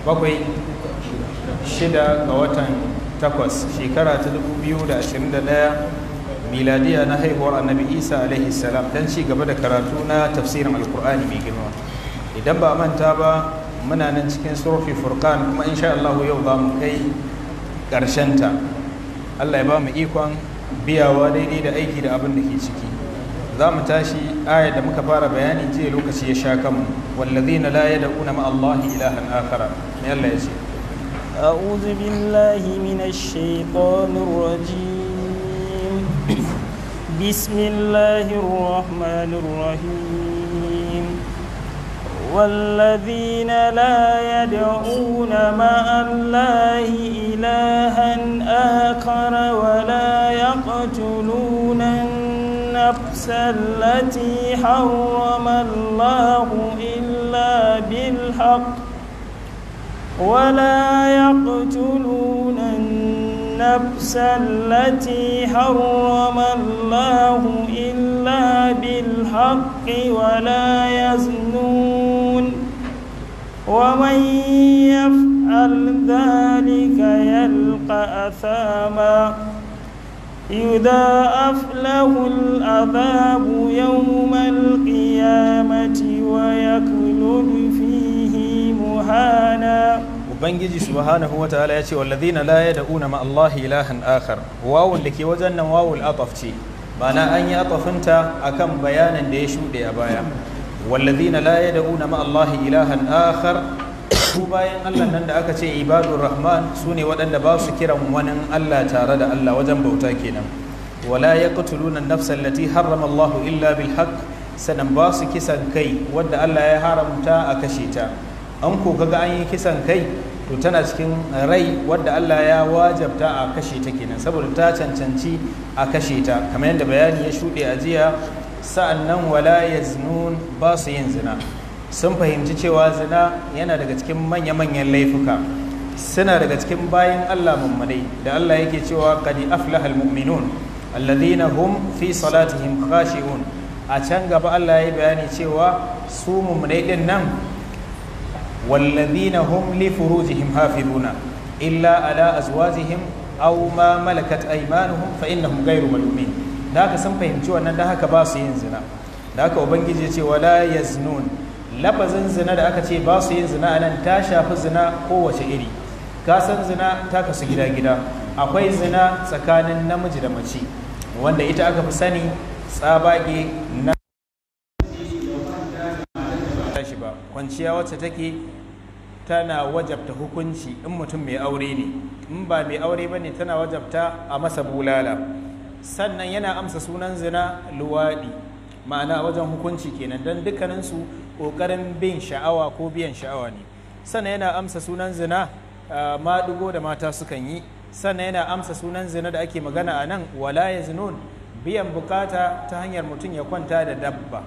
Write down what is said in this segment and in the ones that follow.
bakwai shida ga watan takwas shekara ta 2021 miladiya na haihuwar annabi isa alaihi salam don ci gaba da karatu na tafsirin alkur'ani mai girma idan ba manta ba muna nan cikin surfi furkan kuma insha Allah yau za mu kai ta. Allah ya ba mu ikon biyawa daidai da aiki da abin da ke ciki za mu tashi aya da muka fara bayani jiya lokaci ya sha kanmu wallazina la yad'una ma Allah ilahan akhara me Allah ya ce أعوذ بالله من الشيطان الرجيم بسم الله الرحمن الرحيم والذين لا يدعون مع الله إلها آخر ولا يقتلون النفس التي حرم الله إلا بالحق ولا يقتلون النفس التي حرم الله إلا بالحق ولا يزنون ومن يفعل ذلك يلقى أثاما يضاعف له العذاب يوم القيامة ويخلد فيه مهانا ubangiji subhanahu wa ta'ala ya ce wallazina la yad'una ma Allah ilahan akhar wawun da ke wajen nan wawul ataf ce ma'ana an yi atafinta akan bayanin da ya shuɗe a baya wallazina la yad'una ma Allah ilahan akhar su bayan Allah nan da aka ce ibadur rahman su ne waɗanda ba su kiran wani Allah tare da Allah wajen bauta kenan wala yaqtuluna an-nafsa allati harrama Allah illa bil haqq sanan ba su kisan kai wadda Allah ya haramta a kashe ta an ko kaga an yi kisan kai to tana cikin rai wadda Allah ya wajabta a kashe ta kenan saboda ta cancanci a kashe ta kamar yadda bayani ya shuɗe a jiya sa'annan wala yaznun ba su yin zina sun fahimci cewa zina yana daga cikin manya-manyan laifuka suna daga cikin bayan Allah mummunai da Allah yake cewa qad aflaha almu'minun alladhina hum fi salatihim khashi'un a can gaba Allah ya yi bayani cewa su mummunai din nan والذين هم لفروجهم حافظون إلا على أزواجهم أو ما ملكت أيمانهم فإنهم غير ملومين da haka sun fahimci wannan da haka ba su yin zina da haka ubangiji ce wala yaznun lafazin zina da aka ce ba su yin zina anan ta shafi zina kowace iri ka san zina ta kasu gida gida akwai zina tsakanin namiji da mace wanda ita aka fi sani tsabage na shi ba kwanciya wacce take tana wajabta hukunci in mutum mai aure ne in ba mai aure ba ne tana wajabta a masa bulala sannan yana amsa sunan zina luwaɗi ma'ana wajen hukunci kenan don dukkaninsu ƙoƙarin bin sha'awa ko biyan sha'awa ne sannan yana amsa sunan zina maɗigo da mata sukan yi sannan yana amsa sunan zina da ake magana a nan wala ya zinun biyan bukata ta hanyar mutum ya kwanta da dabba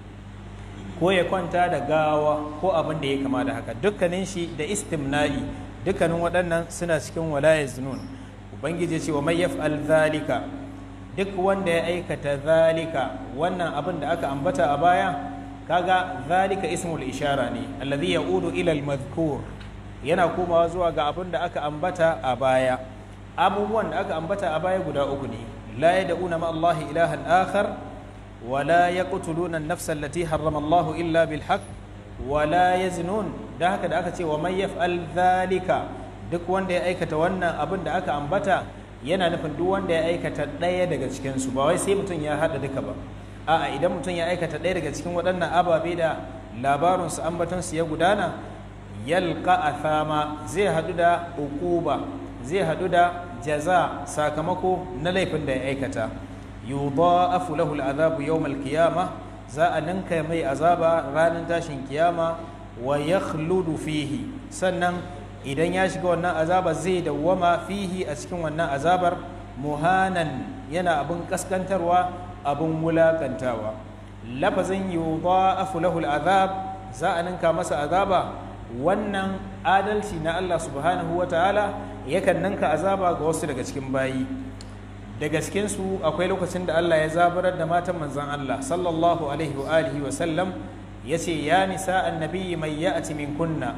ko ya kwanta da gawa ko abin da ya kama da haka dukkanin shi da istimna'i dukkanin waɗannan suna cikin walaya zunun ubangiji ce wa mai yaf'al zalika duk wanda ya aikata zalika wannan abin da aka ambata a baya kaga zalika ismul ishara ne allazi ya'udu ila al-madhkur yana komawa zuwa ga abin da aka ambata a baya abubuwan da aka ambata a baya guda uku ne la yad'una ma Allah ilahan akhar ولا يقتلون النفس التي حرم الله إلا بالحق ولا يزنون da haka da aka ce wa man yaf'al zalika duk wanda ya aikata wannan abin da aka ambata yana nufin duk wanda ya aikata ɗaya daga cikin su ba wai sai mutum ya haɗa duka ba a'a idan mutum ya aikata ɗaya daga cikin waɗannan ababe da labarin su ambaton su ya gudana yalqa athama zai haɗu da uquba zai haɗu da jaza sakamako na laifin da ya aikata yudha'afu lahu al'adabu yawm al-qiyamah za a ninka mai azaba ranar tashin kiyama wa yakhludu fihi sannan idan ya shiga wannan azaba zai dawwama fihi a cikin wannan azabar muhanan yana abin kaskantarwa abin wulakantawa lafazin yudha'afu lahu al'azab za a ninka masa azaba wannan adalci na Allah subhanahu wa ta'ala yakan ninka azaba ga wasu daga cikin bayi da gaskensu akwai lokacin da Allah ya zabarar da matan manzan Allah sallallahu alaihi wa alihi wa sallam ya ce ya nisa annabi mai ya'ati min kunna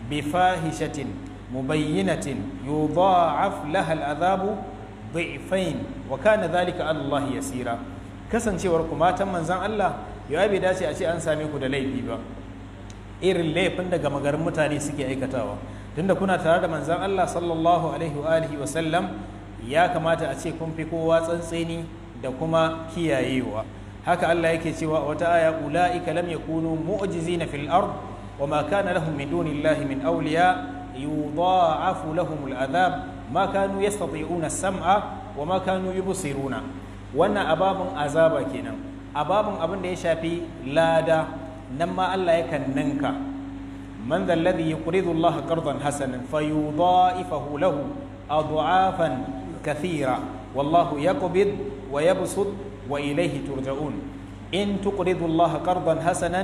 بفاحشة مبينة يضاعف لها العذاب ضعفين وكان ذلك على الله يسيرا kasancewar ku matan manzan Allah ya bai dace a ce an same ku da laifi ba irin laifin da gama garin mutane suke aikatawa tunda kuna tare da manzan Allah sallallahu alaihi wa alihi wa sallam ya kamata a ce kun fi kowa tsantseni da kuma kiyayewa haka Allah yake cewa a wata aya ulaika lam yakunu mu'jizina fil ard wa ma kana lahum min dunillahi min awliya yudha'afu lahum al'adhab ma kanu yastati'una as-sam'a wa ma kanu yubsiruna wannan ababun azaba kenan ababun abin da ya shafi lada nan ma Allah yakan ninka man dhal ladhi yuqridu Allah qardan hasanan fayudha'ifahu lahu adha'afan kathira wallahu yaqbid wa yabsut wa ilayhi turja'un in tuqridu Allah qardan hasanan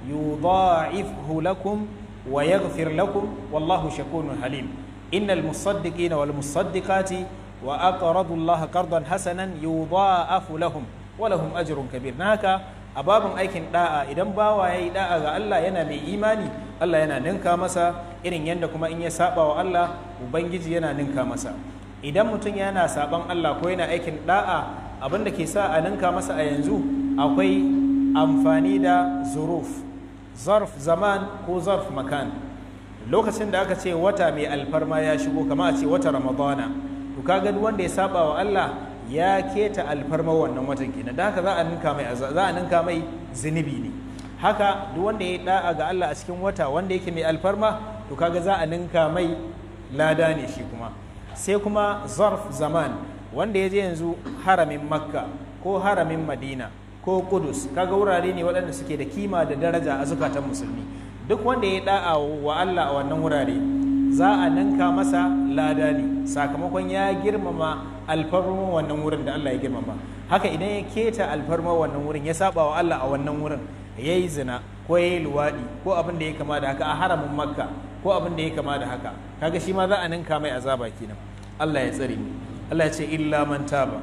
yudha'ifhu lakum wa yaghfir lakum wallahu shakurun halim innal musaddiqina wal musaddiqati wa aqradu Allah qardan hasanan yudha'afu lahum wa lahum ajrun kabir naka a babin aikin da'a idan bawa yayi da'a ga Allah yana mai imani Allah yana ninka masa irin yadda kuma in ya saba wa Allah ubangiji yana ninka masa idan mutum yana saban Allah ko yana aikin da'a abinda ke sa a ninka masa a yanzu akwai amfani da zuruf zarf zaman ko zarf makan lokacin da aka ce wata mai alfarma ya shigo kama a ce wata ramadana to kaga duk wanda ya saba wa Allah ya keta alfarma wannan watan kenan da haka za a ninka mai za a ninka mai zunubi ne haka duk wanda ya da'a ga Allah a cikin wata wanda yake mai alfarma to kaga za a ninka mai lada ne shi kuma sai kuma zarf zaman wanda ya je yanzu haramin makka ko haramin madina ko kudus kaga wurare ne waɗanda suke da kima da daraja a zukatan musulmi duk wanda ya da'a wa Allah a wannan wurare za a ninka masa lada ne sakamakon ya girmama alfarma wannan wurin da Allah ya girmama haka idan ya keta alfarma wannan wurin ya saba wa Allah a wannan wurin ya yi zina ko ya yi luwaɗi ko abin da ya kama da haka a haramin makka ko abin da ya kama da haka kaga shi ma za a ninka mai azaba kenan Allah ya tsare mu Allah ya ce illa man taba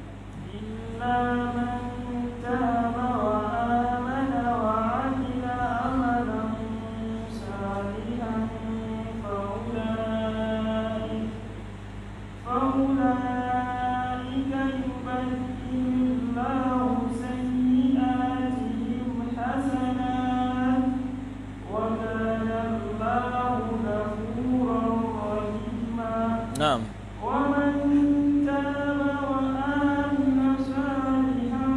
إلا من تاب وآمن وعمل عملا صالحا فأولئك فأولئك يبدل الله سيئاتهم حسنات وكان الله غفورا رحيما na'am ومن تاب وآمن صالحا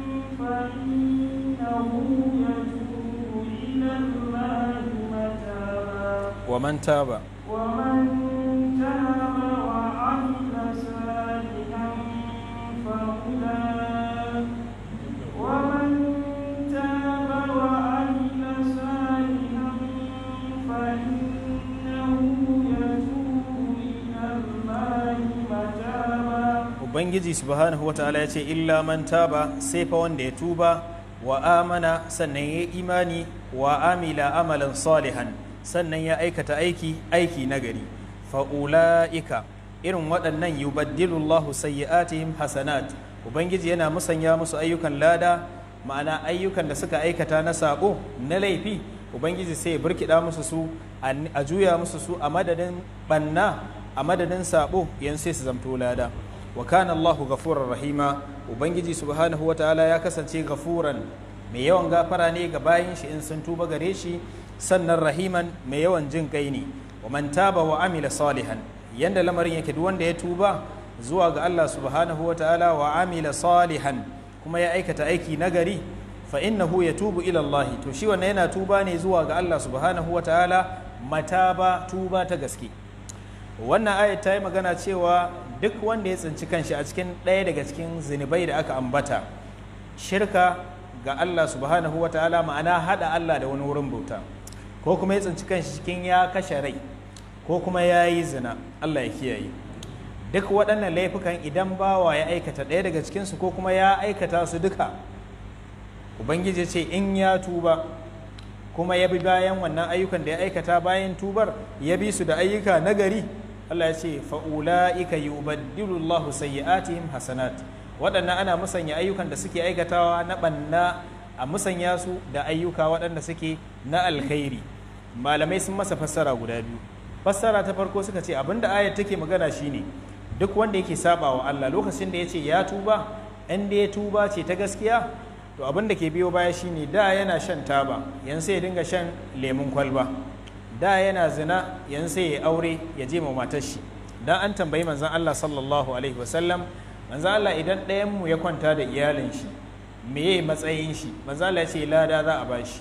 فإنه يتوب إلى الله متابا wa man taba ومن تاب وعمل صالحا فأولئك ومن تاب وعمل صالحا فإنه يتوب إلى الله متابا ubangiji subhanahu wataala ya ce illa man taba sai fa wanda ya tuba wa amana sannan ya imani wa amila amalan salihan sannan ya aikata aiki aiki nagari fa'ula'ika irin waɗannan yubaddilu Allahu sayyi'atihim hasanat ubangiji yana musanya musu ayyukan lada ma'ana ayyukan da suka aikata na sabo na laifi ubangiji sai ya burkida musu su a juya musu su a madadin banna a madadin sabo yan sai su zamto lada wa kana Allahu ghafurar rahima ubangiji subhanahu wataala ya kasance gafuran mai yawan gafara ne ga bayin shi in sun tuba gare shi sannan rahiman mai yawan jin kai ne wa man taba wa amila salihan yanda lamarin yake duk wanda ya tuba zuwa ga Allah subhanahu wataala wa amila salihan kuma ya aikata aiki nagari fa innahu yatubu ila Allah to shi wannan yana tuba ne zuwa ga Allah subhanahu wataala mataba tuba ta gaske wannan ayat ta yi magana cewa duk wanda ya tsinci kanshi a cikin ɗaya daga cikin zunubai da aka ambata shirka ga Allah subhanahu wa ta'ala ma'ana haɗa Allah da wani wurin bauta ko kuma ya tsinci kanshi cikin ya kashe rai ko kuma ya yi zina Allah ya kiyaye duk waɗannan laifukan idan bawa ya aikata ɗaya daga cikinsu ko kuma ya aikata su duka ubangiji ce in ya tuba kuma ya bi bayan wannan ayyukan da ya aikata bayan tubar ya bi su da ayyuka nagari Allah ya ce fa'ula'ika yubaddilu Allahu sayyi'atihim hasanat waɗannan ana musanya ayyukan da suke aikatawa na ɓanna a musanya su da ayyuka waɗanda suke na alkhairi malamai sun masa fassara guda biyu fassara ta farko suka ce abinda ayat take magana shine duk wanda yake saba wa Allah lokacin da ya ce ya tuba in da ya tuba ce ta gaskiya to abin da ke biyo baya shine da yana shan taba yan sai ya dinga shan lemun kwalba da yana zina yan sai ya aure ya je ma matar shi dan an tambayi manzon Allah sallallahu alaihi wasallam manzon Allah idan ɗayan mu ya kwanta da iyalin shi meye matsayin shi manzon Allah ya ce lada za a bashi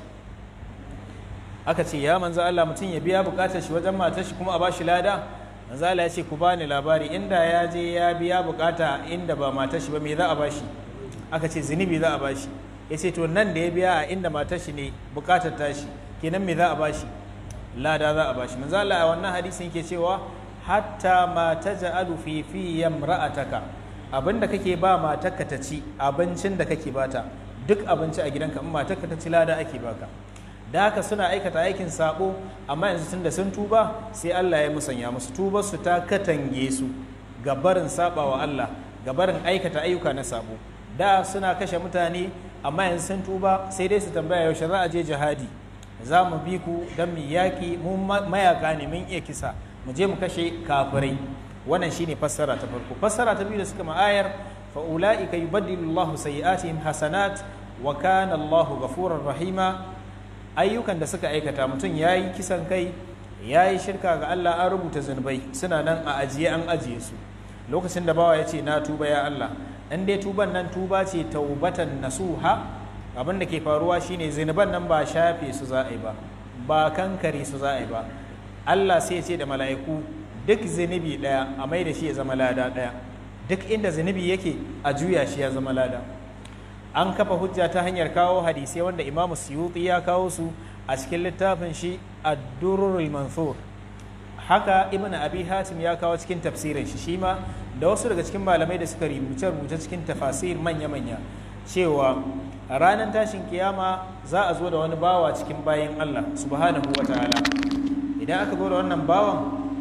aka ce ya manzon Allah mutum ya biya bukatar shi wajen matar shi kuma a bashi lada manzon Allah ya ce ku bani labari inda ya je ya biya bukata inda ba matar shi ba me za a bashi aka ce zunubi za a bashi ya ce to nan da ya biya a inda matar shi ne bukatar tashi kenan me za a bashi lada za a bashi manzo Allah a wannan hadisin yake cewa hatta ma taj'alu fi fi yamra'ataka abinda kake ba matarka ta ci abincin da kake bata duk abinci a gidanka in matarka ta ci lada ake baka da haka suna aikata aikin sabo amma yanzu tunda sun tuba sai Allah ya musanya musu tubar su ta katange su ga barin saba wa Allah ga barin aikata ayyuka na sabo da suna kashe mutane amma yanzu sun tuba sai dai su tambaya yaushe za a je jihadi za mu bi ku don mu yaƙi mu mayaka ne mun iya kisa mu je mu kashe kafirai wannan shine fassara ta farko fassara ta biyu da suka ma'ayar fa ulaika yubaddilu Allahu sayyi'atihim hasanat wa kana Allahu ghafurur rahima ayyukan da suka aikata mutum yayi kisan kai yayi shirka ga Allah an rubuta zunubai suna nan a ajiye an ajiye su lokacin da bawa ya ce na tuba ya Allah in dai tuban nan tuba ce taubatan nasuha abin da ke faruwa shine zinuban nan ba shafe su za a yi ba ba kankare su za a yi ba Allah sai ce da mala'iku duk zinubi daya a mai da shi ya zama lada daya duk inda zinubi yake a juya shi ya zama lada an kafa hujja ta hanyar kawo hadisai wanda imamu suyuti ya kawo su a cikin littafin shi ad-durrul mansur haka ibn abi hatim ya kawo cikin tafsirin shi shi ma da wasu daga cikin malamai da suka rubuce rubuce cikin tafasir manya-manya cewa a ranar tashin kiyama za a zo da wani bawa cikin bayan Allah subhanahu wa ta'ala idan aka zo da wannan bawan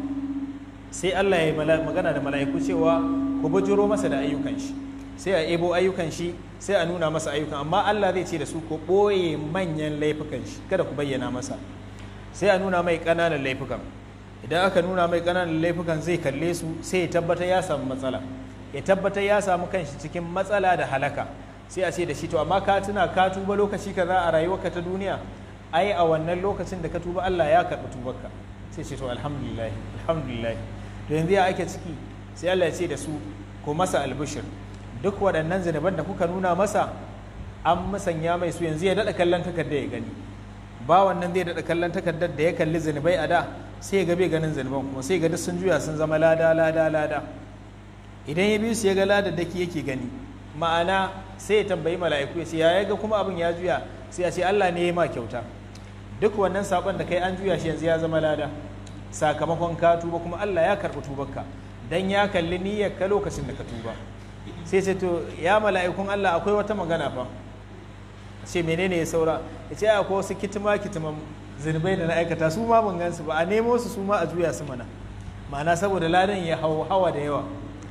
sai Allah ya yi magana da mala'iku cewa ku bujiro masa da ayyukan shi sai a ebo ayyukan shi sai a nuna masa ayyukan amma Allah zai ce da su ku ɓoye manyan laifukan shi kada ku bayyana masa sai a nuna mai ƙananan laifukan idan aka nuna mai ƙananan laifukan zai kalle su sai ya tabbatar ya samu matsala ya tabbatar ya samu kanshi cikin matsala da halaka sai a ce da shi to amma ka tuna ka tuba lokaci kaza a rayuwarka ta duniya ai a wannan lokacin da ka tuba Allah ya karɓi tubarka sai ce to alhamdulillah alhamdulillah to yanzu ya ake ciki sai Allah ya ce da su ko masa albishir duk waɗannan zinaban da kuka nuna masa an musanya mai su yanzu ya daɗa kallon takardar ya gani ba wannan zai daɗa kallon takardar da ya kalli zinubai a da sai ya ga bai ganin zinuban kuma sai ga duk sun juya sun zama lada lada lada idan ya bi su ya ga ladaddaki yake gani ma'ana sai ya tambayi mala'iku ya ce ya ga kuma abin ya juya sai ya ce Allah ne ya ma kyauta duk wannan sabon da kai an juya shi yanzu ya zama lada sakamakon ka tuba kuma Allah ya karɓi tubarka dan ya kalli niyyar ka lokacin da ka tuba sai ce to ya mala'ikun Allah akwai wata magana fa ce menene ya saura ya ce akwai wasu kitima kitiman zunubai da na aikata su ma ban gansu ba a nemo su su ma a juya su mana ma'ana saboda ladan ya hau hawa da yawa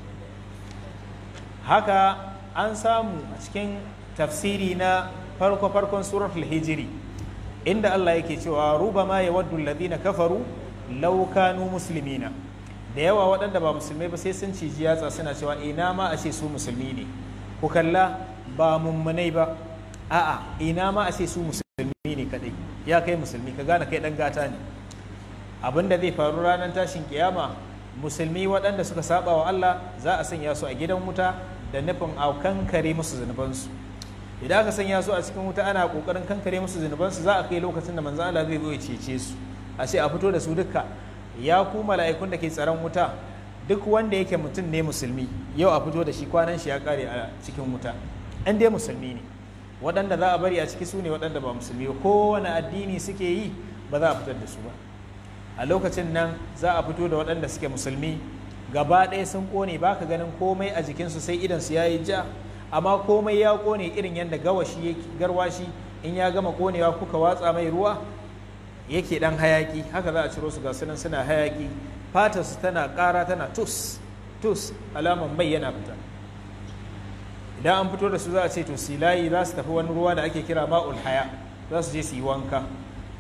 haka an samu a cikin tafsiri na farko farkon suratul hijiri inda Allah yake cewa rubama yawaddu alladhina kafaru law kanu muslimina da yawa waɗanda ba musulmai ba sai sun ciji yatsa suna cewa ina ma a ce su musulmi ne ku kalla ba mummunai ba a'a ina ma a ce su musulmi ne kadai ya kai musulmi ka gane kai dan gata ne abin da zai faru ranar tashin kiyama musulmi waɗanda suka saba wa Allah za a sanya su a gidan wuta da nufin a kankare musu zunubansu idan aka sanya su a cikin wuta ana kokarin kankare musu zunubansu za a kai lokacin da manzo Allah zai zo ya cece su a ce a fito da su duka ya ku mala'ikun da ke tsaron wuta duk wanda yake mutum ne musulmi yau a fito da shi kwanan shi ya kare a cikin wuta an dai musulmi ne waɗanda za a bari a ciki su ne waɗanda ba musulmi ba kowane addini suke yi ba za a fitar da su ba a lokacin nan za a fito da waɗanda suke musulmi gaba ɗaya sun ƙone ba ka ganin komai a jikinsu sai idansu ya yi ja amma komai ya ƙone irin yadda gawashi garwashi in ya gama ƙonewa kuka watsa mai ruwa yake dan hayaki haka za a ciro su ga sunan suna hayaki fatar su tana ƙara tana tus tus alaman mai yana fita idan an fito da su za a ce to silayi za su tafi wani ruwa da ake kira ma'ul haya za su je su yi wanka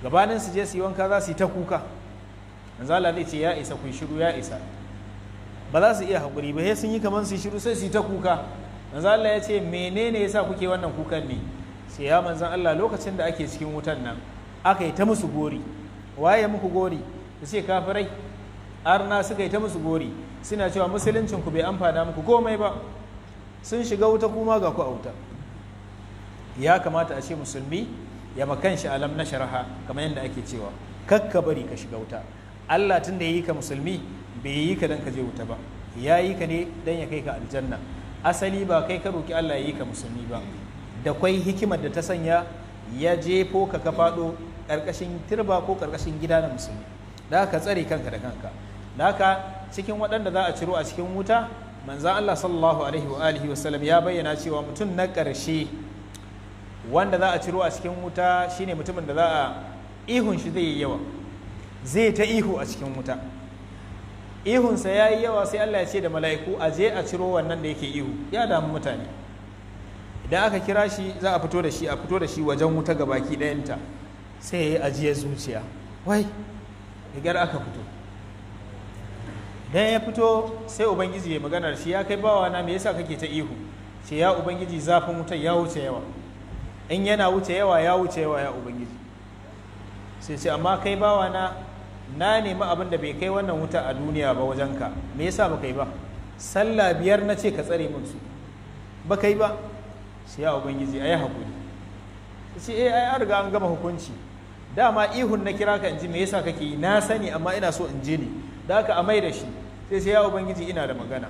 gabanin su je su yi wanka za su yi ta kuka manzo Allah zai ce ya isa ku yi shiru ya isa ba za su iya haƙuri ba sai sun yi kamar su yi shiru sai su yi ta kuka manzo Allah ya ce menene yasa kuke wannan kukan ne sai ya manzon Allah lokacin da ake cikin wutan nan aka yi ta musu gori waye muku gori su ce kafirai arna suka yi ta musu gori suna cewa musuluncin ku bai amfana muku komai ba sun shiga wuta kuma ga ku a wuta ya kamata a ce musulmi ya makan shi alam na sharaha kamar yadda ake cewa kakka bari ka shiga wuta Allah tun da ya yi ka musulmi bai yi ka dan ka je wuta ba ya yi ka ne dan ya kai ka aljanna asali ba kai ka roki Allah ya yi ka musulmi ba da kwai hikimar da ta sanya ya jefo ka ka faɗo ƙarƙashin turba ko ƙarƙashin gida na musulmi da ka tsare kanka da kanka da haka cikin waɗanda za a ciro a cikin wuta manzan Allah sallallahu alaihi wa alihi wa sallam ya bayyana cewa mutum na ƙarshe wanda za a ciro a cikin wuta shine mutumin da za a ihun shi zai yi yawa zai ta ihu a cikin wuta ihunsa ya yi yawa sai Allah ya ce da mala'iku a je a ciro wannan da yake ihu ya damu mutane idan aka kira shi za a fito da shi a fito da shi wajen wuta ga baki ɗayanta sai ya yi ajiyar zuciya wai rigar aka fito idan ya fito sai ubangiji ya magana da shi ya kai bawa na me yasa kake ta ihu ce ya ubangiji zafin wutar ya wuce yawa in yana wuce yawa ya wuce yawa ya ubangiji sai ce amma kai bawa na na nemi abin da bai kai wannan wuta a duniya ba wajenka me yasa ba kai ba sallah biyar na ce ka tsare min su ba kai ba sai ya ubangiji ayi hakuri sai eh ai an riga an gama hukunci dama ihun na kira ka in ji me yasa kake yi na sani amma ina so in je ne da haka a mai da shi sai sai ya ubangiji ina da magana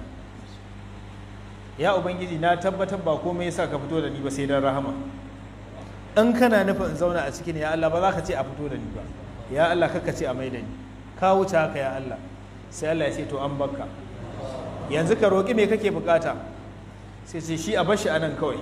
ya ubangiji na tabbatar ba komai yasa ka fito da ni ba sai dan rahama in kana nufin in zauna a cikin ya Allah ba za ka ce a fito da ni ba ya Allah kaka ce a mai da ni ka wuce haka ya Allah sai Allah ya ce to an bakka yanzu ka roƙi me kake bukata sai ce shi a bashi anan kawai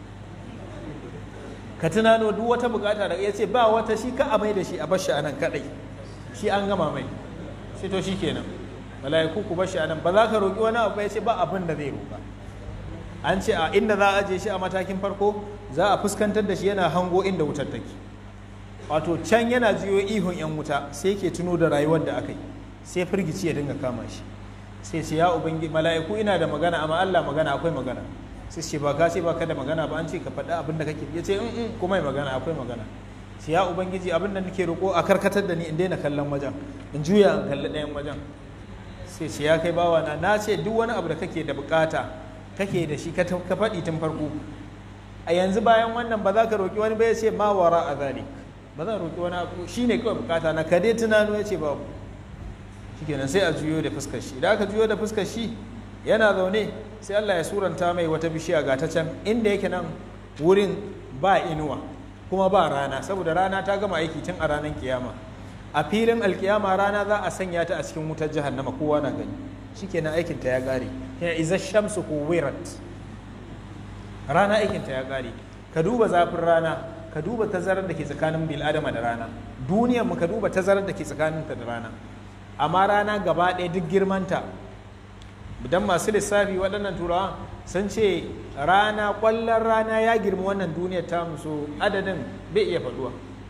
ka tunano duk wata bukata da ya ce ba wata shi ka a mai da shi a bashi anan kadai shi an gama mai sai to shi kenan mala'iku ku bashi anan ba za ka roƙi wani abu ya ce ba abin da zai roƙa an ce a inda za a je shi a matakin farko za a fuskantar da shi yana hango inda wutar take wato can yana jiyo ihun yan wuta sai ke tuno da rayuwar da aka yi sai firgici ya dinga kama shi sai ce ya ubangi mala'iku ina da magana amma Allah magana akwai magana sai ce ba ka ce ba ka da magana ba an ce ka faɗi abin da kake ya ce in kuma magana akwai magana sai ya ubangiji abin da nake roƙo a karkatar da ni in daina kallon wajen in juya in kalli ɗayan wajen sai ce ya kai bawa na na ce duk wani abu da kake da bukata kake da shi ka faɗi tun farko a yanzu bayan wannan ba za ka roƙi wani ba ya ce ma wara a zalik ba za roƙi wani abu shi ne kawai bukata na ka dai tunano ya ce babu shikenan sai a juyo da fuskar shi idan aka juyo da fuskar shi yana zaune sai Allah ya suranta mai wata bishiya ga ta can inda yake nan wurin ba inuwa kuma ba rana saboda rana ta gama aiki tun a ranar kiyama a filin alkiyama rana za a sanya ta a cikin wutar jahannama kowa na gani shikenan aikin ta ya gare yana iza shamsu kuwirat rana aikin ta ya gare ka duba zafin rana ka duba tazarar da ke tsakanin bil adama da rana duniyar mu ka duba tazarar da ke tsakaninta da rana amma rana gaba ɗaya duk girmanta idan masu lissafi waɗannan turawa sun ce rana ƙwallon rana ya girma wannan duniyar ta musu adadin bai iya faɗuwa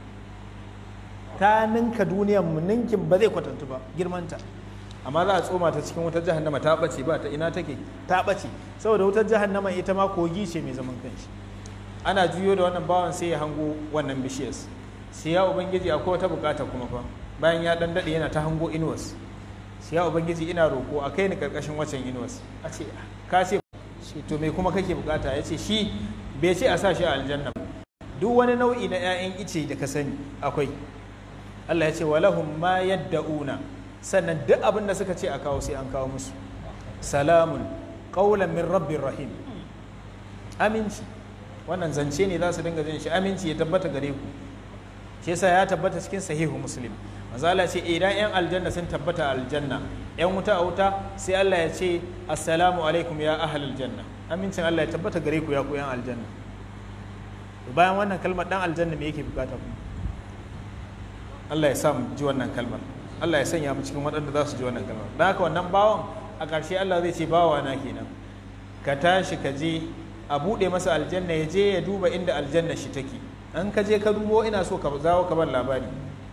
ta ninka duniyar mu ninkin ba zai kwatantu ba girmanta amma za a tsoma ta cikin wutar jahannama ta ɓace ba ta ina take ta ɓace saboda wutar jahannama ita ma kogi ce mai zaman kanshi ana juyo da wannan bawan sai ya hango wannan bishiyar sai ya ubangiji akwai wata bukata kuma fa bayan ya dan dade yana ta hango inuwas sai ya ubangiji ina roko a kai ni karkashin wacan inuwas a ce ka ce shi to me kuma kake bukata ya ce shi bai ce a sa shi a aljanna duk wani nau'i na 'ya'yan ice da ka sani akwai Allah ya ce walahum ma yadda'una sannan duk abin da suka ce a kawo sai an kawo musu salamun qaulan min rabbir rahim aminci wannan zance ne za su dinga jin shi aminci ya tabbata gare ku shi yasa ya tabbata cikin sahihu muslim mazala ce idan yan aljanna sun tabbata aljanna yan wuta a wuta sai Allah ya ce assalamu alaikum ya ahlal janna amincin Allah ya tabbata gare ku ya ku yan aljanna bayan wannan kalmar dan aljanna me yake bukata ku Allah ya sa mu ji wannan kalmar Allah ya sanya mu cikin waɗanda za su ji wannan kalmar dan haka wannan bawan a ƙarshe Allah zai ce bawa na kenan ka tashi ka je a buɗe masa aljanna ya je ya duba inda aljanna shi take an ka je ka dubo ina so ka zawo ka bar labari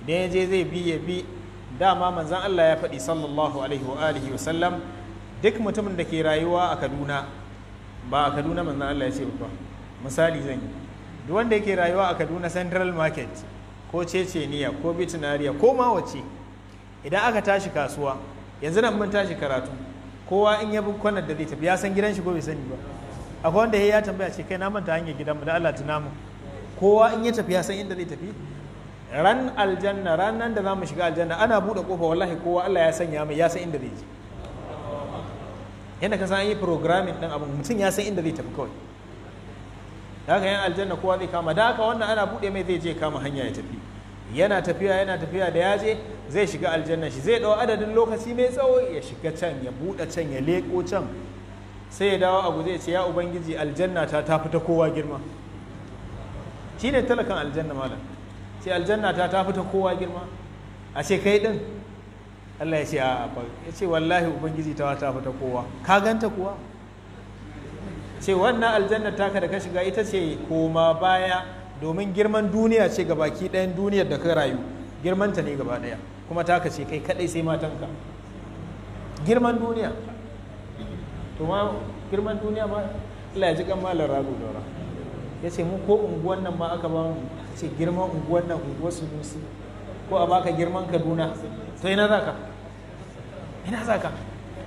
da ya je zai bi ya bi dama manzan Allah ya faɗi sallallahu alaihi wa alihi wa sallam duk mutumin da ke rayuwa a Kaduna ba a Kaduna manzan Allah ya ce ba misali zan yi duk wanda yake rayuwa a Kaduna Central Market ko Ceceniya ko Bitinariya ko ma wace idan aka tashi kasuwa yanzu nan mun tashi karatu kowa in ya bi kwanar da zai tafi ya san gidan shi ko bai sani ba akwai wanda ya tambaya ce kai na manta hanyar gidanmu da Allah tuna mu kowa in ya tafi ya san inda zai tafi ran aljanna ranan da zamu shiga aljanna ana bude kofa wallahi kowa Allah ya sanya mai ya san inda zai je yadda ka san yi programming din abin mutum ya san inda zai tafi kawai da haka yan aljanna kowa zai kama da haka wannan ana bude mai zai je kama hanya ya tafi yana tafiya yana tafiya da ya je zai shiga aljanna shi zai dau adadin lokaci mai tsawo ya shiga can ya bude can ya leko can sai ya dawo a guje ce ya ubangiji aljanna ta ta fita kowa girma shi ne talakan aljanna malam ce aljanna ta ta fita kowa girma a ce kai din Allah ya ce a ya ce wallahi ubangiji ta ta fita kowa ka ganta kuwa ce wannan aljanna taka da ka shiga ita ce koma baya domin girman duniya ce baki ɗayan duniyar da ka rayu girmanta ne gaba ɗaya kuma taka ce kai kaɗai sai matanka girman duniya to ma girman duniya ma Allah ya ji kan malar rago dora ya ce mu ko unguwan nan ma aka ba mu ce girman unguwan nan unguwar sunusi ko a baka girman kaduna to ina za ka ina za ka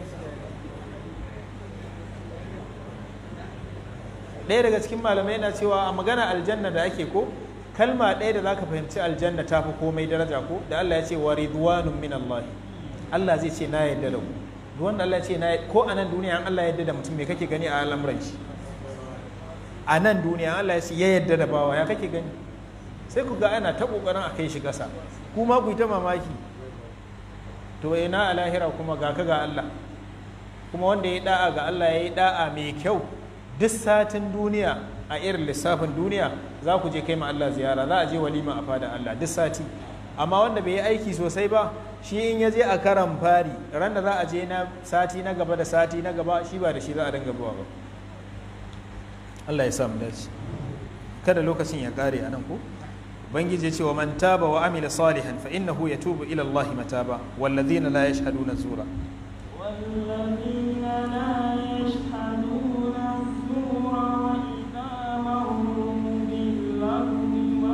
ɗaya daga cikin malamai yana cewa a magana aljanna da ake ko kalma ɗaya da za ka fahimci aljanna ta fi komai daraja ko da Allah ya ce wa ridwanun min Allah Allah zai ce na yadda da ku duk wanda Allah ya ce na ko a nan duniya an Allah ya yadda da mutum me kake gani a al'amuran shi a nan duniya Allah ya ce ya yadda da bawa ya kake gani sai ku ga ana ta kokarin a kai shi ƙasa kuma ku yi ta mamaki to ina a lahira kuma ga ka ga Allah kuma wanda ya yi da'a ga Allah ya yi da'a mai kyau duk satin duniya a irin lissafin duniya za ku je kai ma Allah ziyara za a je walima a fada Allah duk sati amma wanda bai yi aiki sosai ba shi in ya je a karan fari ran da za a je na sati na gaba da sati na gaba shi ba da shi za a dinga buwa ba Allah ya samu dace kada lokacin ya kare anan ko ubangiji ya ce wa man taba wa amila salihan fa innahu yatubu ila Allah mataba walladhina la yashhaduna zura والذين لا يشهدون الزور وإذا مروا باللغو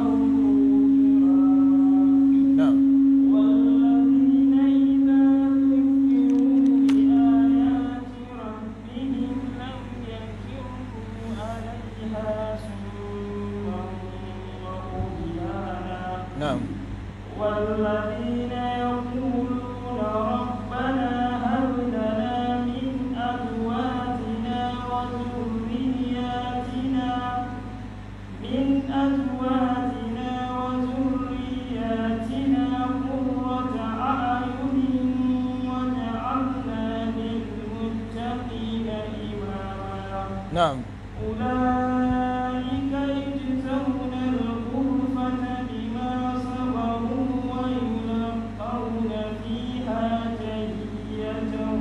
مروا na'am والذين إذا ذكروا بآيات ربهم لم يخروا عليها سما وعميانا na'am والذين يقولون ربنا هب لنا من أزواجنا وذرياتنا من أزواجنا وذرياتنا قرة أعين واجعلنا للمتقين إماما na'am أولئك يجزون الغرفة بما صبروا ويلقون فيها تحية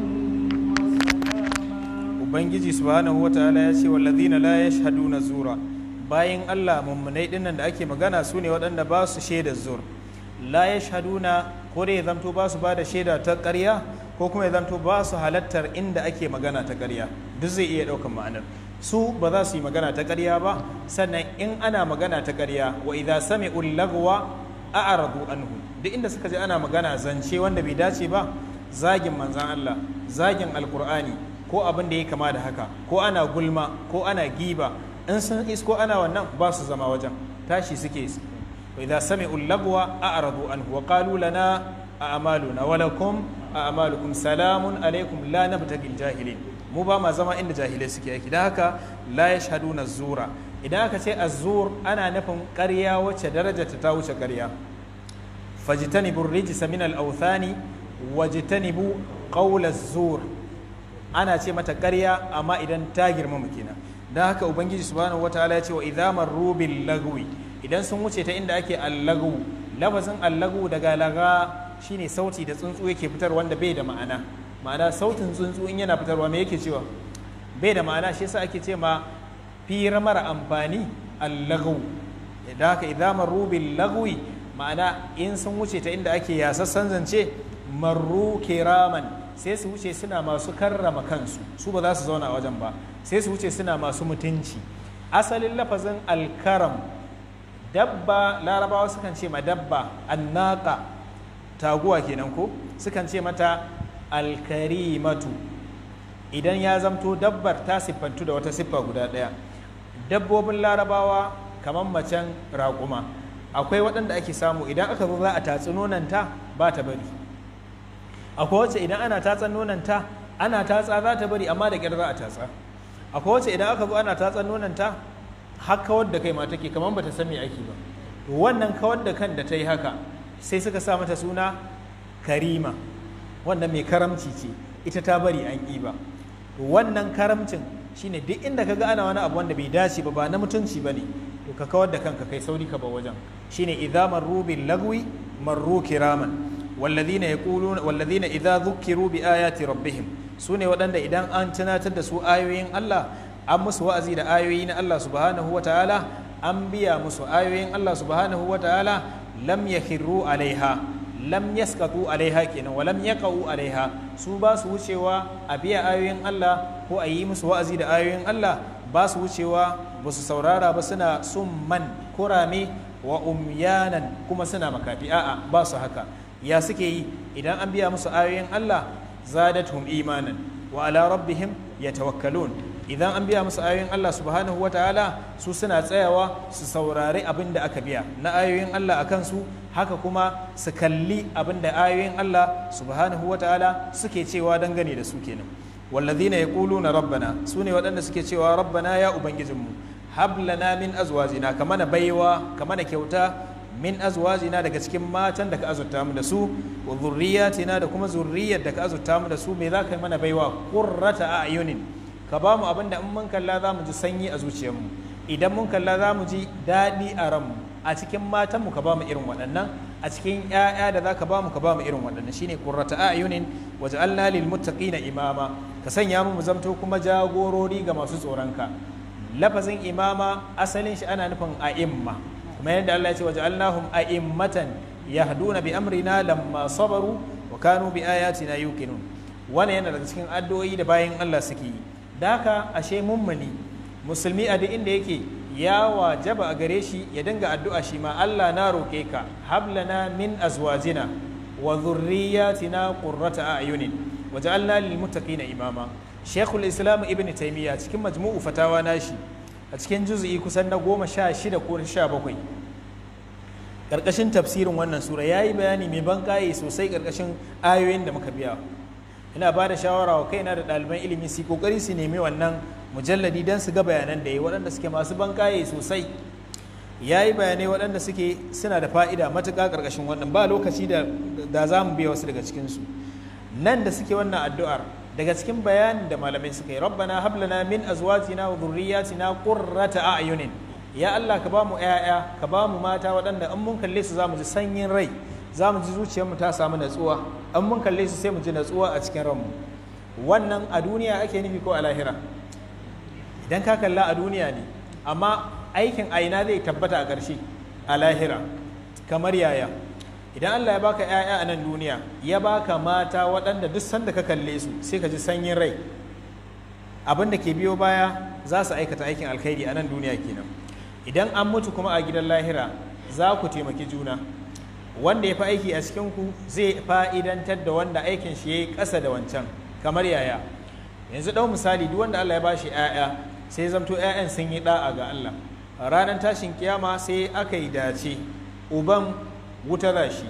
وسلاما ubangiji subhanahu wataala ya ce wallazina la yashhaduna zura bayan Allah mummunai dinnan da ake magana su ne waɗanda ba su shaida zur la yashhaduna ko dai ya zamto ba su ba da shaida ta ƙarya ko kuma ya zamto ba su halattar inda ake magana ta ƙarya duk zai iya ɗaukan ma'anar su ba za su yi magana ta ƙarya ba sannan in ana magana ta ƙarya wa idza sami'u lagwa a'radu anhu duk inda suka ji ana magana zance wanda bai dace ba zagin manzan Allah zagin alkur'ani ko abin da ya kama da haka ko ana gulma ko ana giba in sun isko ana wannan ba su zama wajen tashi suke su wa idza sami'u lagwa a'radu anhu wa qalu lana a'maluna wa lakum a'malukum salamun alaikum la nabtagil jahilin mu ba ma zama inda jahilai suke yake da haka la yashhaduna zura idan aka ce az-zur ana nufin ƙarya wacce darajarta ta wuce ƙarya fajtanibu rijsa min al-awthani wajtanibu qawl az-zur ana ce mata ƙarya amma idan ta girmama kenan dan haka ubangiji subhanahu wataala ya ce wa idza marru bil lagwi idan sun wuce ta inda ake al-lagwu lafazin al-lagwu daga laga shine sauti da tsuntsu yake fitar wanda bai da ma'ana ma'ana sautin tsuntsu in yana fitarwa me yake cewa bai da ma'ana shi yasa ake ce ma fira mara amfani al-lagwu da haka idza marru bil lagwi ma'ana in sun wuce ta inda ake yasassan zance marru kiraman sai su wuce suna masu karrama kansu su ba za su zauna a wajen ba sai su wuce suna masu mutunci asalin lafazin alkaram dabba larabawa sukan ce ma dabba annaka taguwa kenan ko sukan ce mata alkarimatu idan ya zamto dabbar ta siffantu da wata siffa guda ɗaya dabbobin larabawa kamar macen raƙuma akwai waɗanda ake samu idan aka zo za a tatsi nonanta ba ta bari akwai wacce idan ana tatsan nonanta ana tatsa za ta bari amma da ƙyar za a tatsa akwai wacce idan aka zo ana tatsan nonanta har kawar da kai ma take kamar bata san me ake ba to wannan kawar da kan da ta yi haka sai suka sa mata suna karima wannan mai karamci ce ita ta bari an ƙi ba to wannan karamcin shine duk inda ka ga ana wani abu wanda bai dace ba ba na mutunci ba ne to ka kawar da kanka kai sauri ka ba wajen shine idza marru bil lagwi marru kiraman walladhina yaquluna walladhina idza dhukiru bi ayati rabbihim sune waɗanda idan an tunatar da su ayoyin Allah an musu wa'azi da ayoyi na Allah subhanahu wa ta'ala an biya musu ayoyin Allah subhanahu wa ta'ala lam yakhiru alaiha lam yaskatu alaiha kenan wa lam yaqau alaiha su ba su wucewa a biya ayoyin Allah ko a yi musu wa'azi da ayoyin Allah ba su wucewa ba su saurara ba suna summan kurame wa umyanan kuma suna makafi a'a ba su haka ya suke yi idan an biya musu ayoyin Allah zadatuhum imanan wa ala rabbihim yatawakkalun idan an biya musu ayoyin Allah subhanahu wa ta'ala su suna tsayawa su saurari abin da aka biya na ayoyin Allah a kansu haka kuma su kalli abin da ayoyin Allah subhanahu wa ta'ala suke cewa dangane da su kenan wallazina yaquluna rabbana sune waɗanda suke cewa rabbana ya ubangijinmu hab lana min azwajina kamana baiwa kamana kyauta min azwajina daga cikin matan da ka azurta mu da su wa zurriyatina da kuma zurriyar da ka azurta mu da su me za ka yi mana baiwa qurrata a'yunin ka ba mu abin da in mun kalla za mu ji sanyi a zuciyarmu idan mun kalla za mu ji daɗi a ranmu a cikin matanmu ka ba mu irin waɗannan a cikin ‘ya'ya da za ka ba mu ka ba mu irin waɗannan shine qurrata a'yunin waje Allah lil muttaqina imama ka sanya mu mu zamto kuma jagorori ga masu tsoronka lafazin imama asalin shi ana nufin a'imma kuma yadda Allah ya ce waje Allahum a'immatan yahduna bi amrina lamma sabaru wa kanu bi ayatina yuqinun wannan yana daga cikin addu'o'i da bayan Allah suke yi da haka ashe mummuni musulmi a duk inda yake ya wajaba a gare shi ya dinga addu'a shi ma Allah na roƙe ka hablana min azwajina wa dhurriyyatina qurrata a'yunin waj'alna lil muttaqina imama Sheikhul Islam Ibn Taymiyyah cikin majmu'u fatawa nashi a cikin juz'i kusan na goma sha shida ko sha bakwai ƙarƙashin tafsirin wannan sura ya yi bayani mai ban sosai ƙarƙashin ayoyin da muka biya ina ba da shawara wa kaina da ɗaliban ilimi su kokari su nemi wannan mujalladi don su ga bayanan da ya waɗanda suke masu bankaye sosai ya yi bayanai waɗanda suke suna da fa'ida matuƙa ƙarƙashin wannan ba lokaci da za mu biya wasu daga cikinsu nan da suke wannan addu'ar daga cikin bayanin da malamai suka yi rabbana hablana min azwajina wa dhurriyyatina qurrata a'yunin ya Allah ka ba mu ƴaƴa ka ba mu mata waɗanda in mun kalle su za mu ji sanyin rai za mu ji zuciyarmu ta samu natsuwa an mun kalle su sai mu ji natsuwa a cikin ranmu wannan a duniya ake nufi ko a lahira idan ka kalla a duniya ne amma aikin aina zai tabbata a ƙarshe a lahira kamar yaya idan Allah ya baka 'ya'ya a nan duniya ya baka mata waɗanda duk sanda ka kalle su sai ka ji sanyin rai abin da ke biyo baya za su aikata aikin alkhairi a nan duniya kenan idan an mutu kuma a gidan lahira za ku taimaki juna wanda ya fi aiki a cikinku zai fa'idantar da wanda aikin shi ya yi ƙasa da wancan kamar yaya yanzu ɗau misali duk wanda Allah ya bashi ‘ya'ya sai zamto ‘ya'yan sun yi ɗa'a ga Allah ranar tashin kiyama sai aka yi dace uban wuta za shi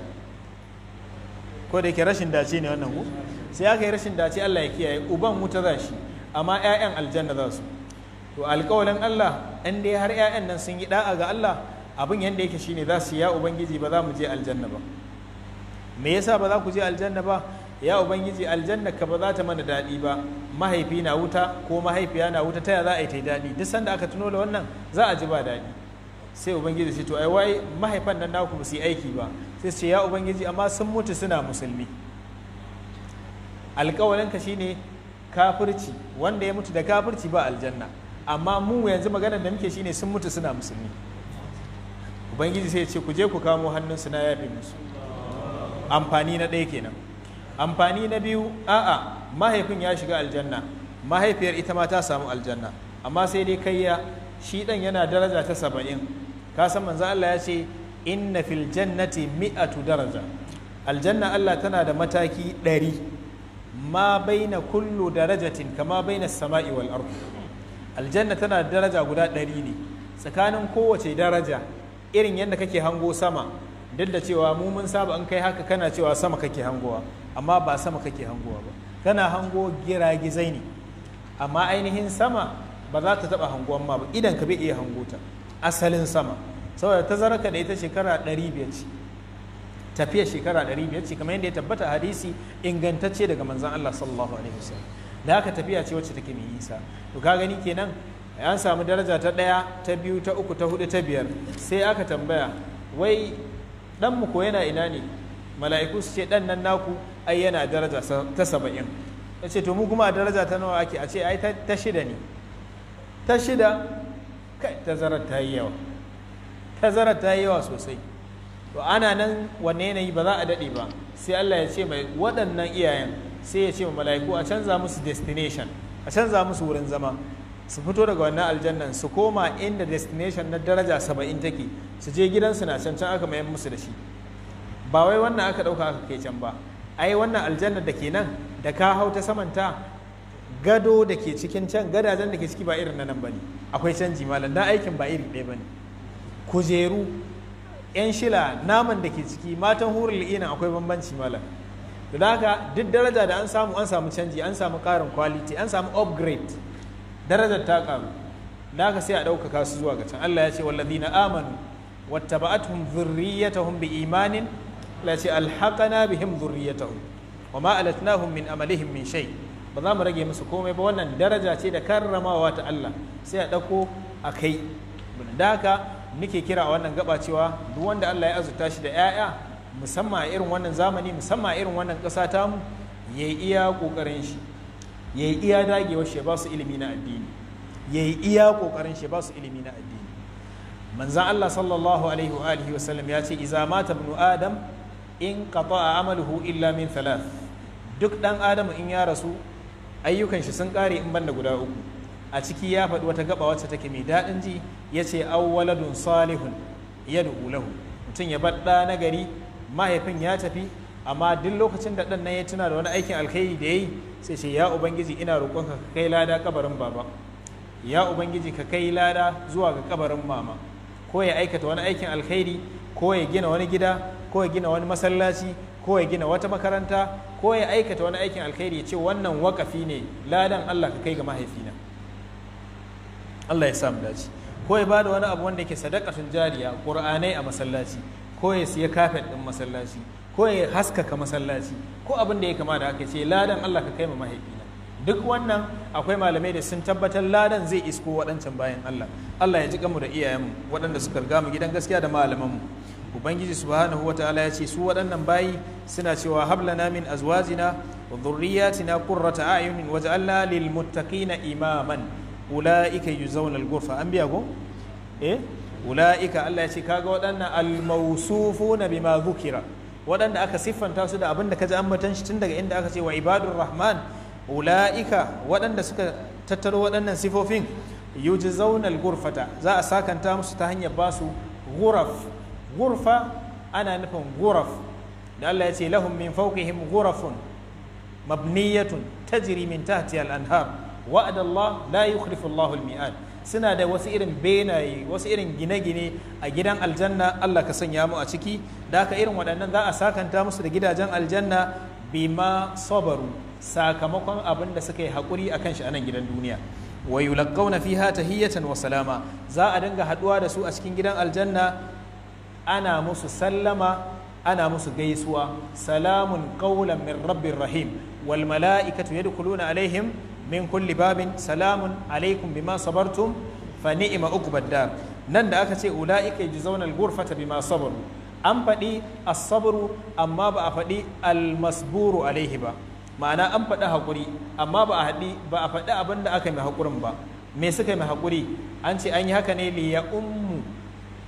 ko da yake rashin dace ne wannan ku sai aka yi rashin dace Allah ya kiyaye uban wuta za shi amma ‘ya'yan aljanna za su to alƙawalin Allah in dai har ‘ya'yan nan sun yi ɗa'a ga Allah abin yadda yake shine za su ya ubangiji ba za mu je aljanna ba me yasa ba za ku je aljanna ba ya ubangiji aljanna ka ba za ta mana daɗi ba mahaifi na wuta ko mahaifiya na wuta taya za a yi ta daɗi duk sanda aka tuno da wannan za a ji ba daɗi sai ubangiji sai to ai wai mahaifan nan naku ba su yi aiki ba sai su ce ya ubangiji amma sun mutu suna musulmi alƙawalinka shine kafirci wanda ya mutu da kafirci ba aljanna amma mu yanzu maganar da muke shine sun mutu suna musulmi ubangiji sai ya ce ku je ku kamo hannunsu na yafe musu amfani na ɗaya kenan amfani na biyu a'a mahaifin ya shiga aljanna mahaifiyar ita ma ta samu aljanna amma sai dai kai ya shi ɗan yana daraja ta saba'in ka san manzo Allah ya ce inna fil jannati mi'atu daraja aljanna Allah tana da mataki ɗari ma baina kullu darajatin kama baina sama'i wal ard aljanna tana da daraja guda ɗari ne tsakanin kowace daraja irin yadda kake hango sama duk da cewa mu mun saba an kai haka kana cewa sama kake hangowa amma ba sama kake hangowa ba kana hango giragizai ne amma ainihin sama ba za ta taba hanguwan ma ba idan ka bai iya hango ta asalin sama saboda tazararka da ita shekara 500 ce tafiya shekara 500 ce kamar yadda ya tabbata hadisi ingantacce daga manzon Allah sallallahu alaihi wasallam da haka tafiya ce wacce take mai nisa to ka gani kenan an samu daraja ta ɗaya ta biyu ta uku ta hudu ta biyar sai aka tambaya wai dan mu ko yana ina ne mala'iku su ce dan nan naku ai yana daraja ta saba'in ya ce to mu kuma a daraja ta nawa ake a ce ai ta shida ne ta shida kai tazarar ta yi yawa tazarar ta yi yawa sosai to ana nan wanne yanayi ba za a daɗe ba sai Allah ya ce mai waɗannan iyayen sai ya ce ma mala'iku a canza musu destination a canza musu wurin zama su fito daga wannan aljannan su koma inda destination na daraja saba'in take su je gidansu na can can aka mayan musu da shi ba wai wannan aka ɗauka aka kai can ba ai wannan aljannar da ke nan da ka hau ta samanta gado da ke cikin can gadajen da ke ciki ba irin na nan ba ne akwai canji malam dan aikin ba iri ɗaya ba ne kujeru yan shila naman da ke ciki matan hurul ina akwai bambanci malam da haka duk daraja da an samu an samu canji an samu ƙarin quality an samu upgrade darajar ta karu da haka sai a ɗaukaka su zuwa ga can Allah ya ce wallazina amanu wattaba'atuhum dhurriyyatuhum biimanin Allah ya ce alhaqana bihim dhurriyyatuhum wama alatnahum min amalihim min shay ba za mu rage musu komai ba wannan daraja ce da karramawa ta Allah sai a ɗauko a kai da haka nake kira a wannan gaba cewa duk wanda Allah ya azurta shi da 'ya'ya musamman a irin wannan zamani musamman a irin wannan ƙasa tamu yayi iya ƙoƙarin shi ya yi iya dagewar shi ba su ilimi na addini ya yi iya kokarin shi ba su ilimi na addini manzan Allah sallallahu alaihi wa alihi wa sallam ya ce iza mata ibnu adam in qata'a amaluhu illa min thalath duk dan adam in ya rasu ayyukan shi sun kare in banda guda uku a ciki ya faɗi wata gaba wacce take mai daɗin ji ya ce awwaladun salihun yad'u lahu mutum ya bar ɗa na gari mahaifin ya tafi amma duk lokacin da ɗan nan ya tuna da wani aikin alkhairi da ya yi sai ce ya ubangiji ina roƙonka ka kai lada kabarin baba ya ubangiji ka kai lada zuwa ga kabarin mama ko ya aikata wani aikin alkhairi ko ya gina wani gida ko ya gina wani masallaci ko ya gina wata makaranta ko ya aikata wani aikin alkhairi ya ce wannan wakafi ne ladan Allah ka kai ga mahaifina Allah ya samu dace ko ya bada wani abu wanda yake sadaqatun jariya qur'anai a masallaci ko ya siya kafet din masallaci ko ya haskaka masallaci ko abin da ya kama da aka ce ladan Allah ka kai ma mahaifina duk wannan akwai malamai da sun tabbatar ladan zai isko waɗancan bayan Allah Allah ya ji mu da iyayenmu waɗanda suka riga mu gidan gaskiya da malamanmu ubangiji subhanahu wataala ya ce su waɗannan bayi suna cewa hablana min azwajina wa dhurriyyatina qurrata a'yunin waj'alna lil muttaqina imaman ulaika yuzawna al ghurfa an biya go eh ulaika Allah ya ce kaga waɗannan al mawsufuna bima dhukira waɗanda aka siffanta su da abin da ka ji ambatan shi tun daga inda aka ce wa ibadur rahman ula'ika waɗanda suka tattaro waɗannan sifofin yuji zaunar gurfata za a sakanta musu ta hanyar ba su guraf gurfa ana nufin guraf da Allah ya ce lahum min fawqihim gurafun mabniyatun tajri min tahtiha al-anhar wa'ada Allah la yukhlifu Allah al-mi'ad suna da wasu irin benaye wasu irin gine-gine a gidan aljanna Allah ka sanya mu a ciki da haka irin waɗannan za a sakanta musu da gidajen aljanna bima sabaru sakamakon abin da suka yi haƙuri a kan shi a nan gidan duniya wa yulaqawna fiha tahiyatan wa salama za a dinga haɗuwa da su a cikin gidan aljanna ana musu sallama ana musu gaisuwa salamun qawlan min rabbir rahim wal mala'ikatu yadkhuluna alaihim min kulli babin salamun alaikum bima sabartum fa ni'ma uqbad dar nan da aka ce ulaika yajzauna al-ghurfata bima sabaru an faɗi as-sabru amma ba a faɗi al-masburu alaihi ba ma'ana an faɗi haƙuri amma ba a haɗi ba a faɗi abin da aka mai haƙurin ba me suka yi mai haƙuri an ce an yi haka ne li ya ummu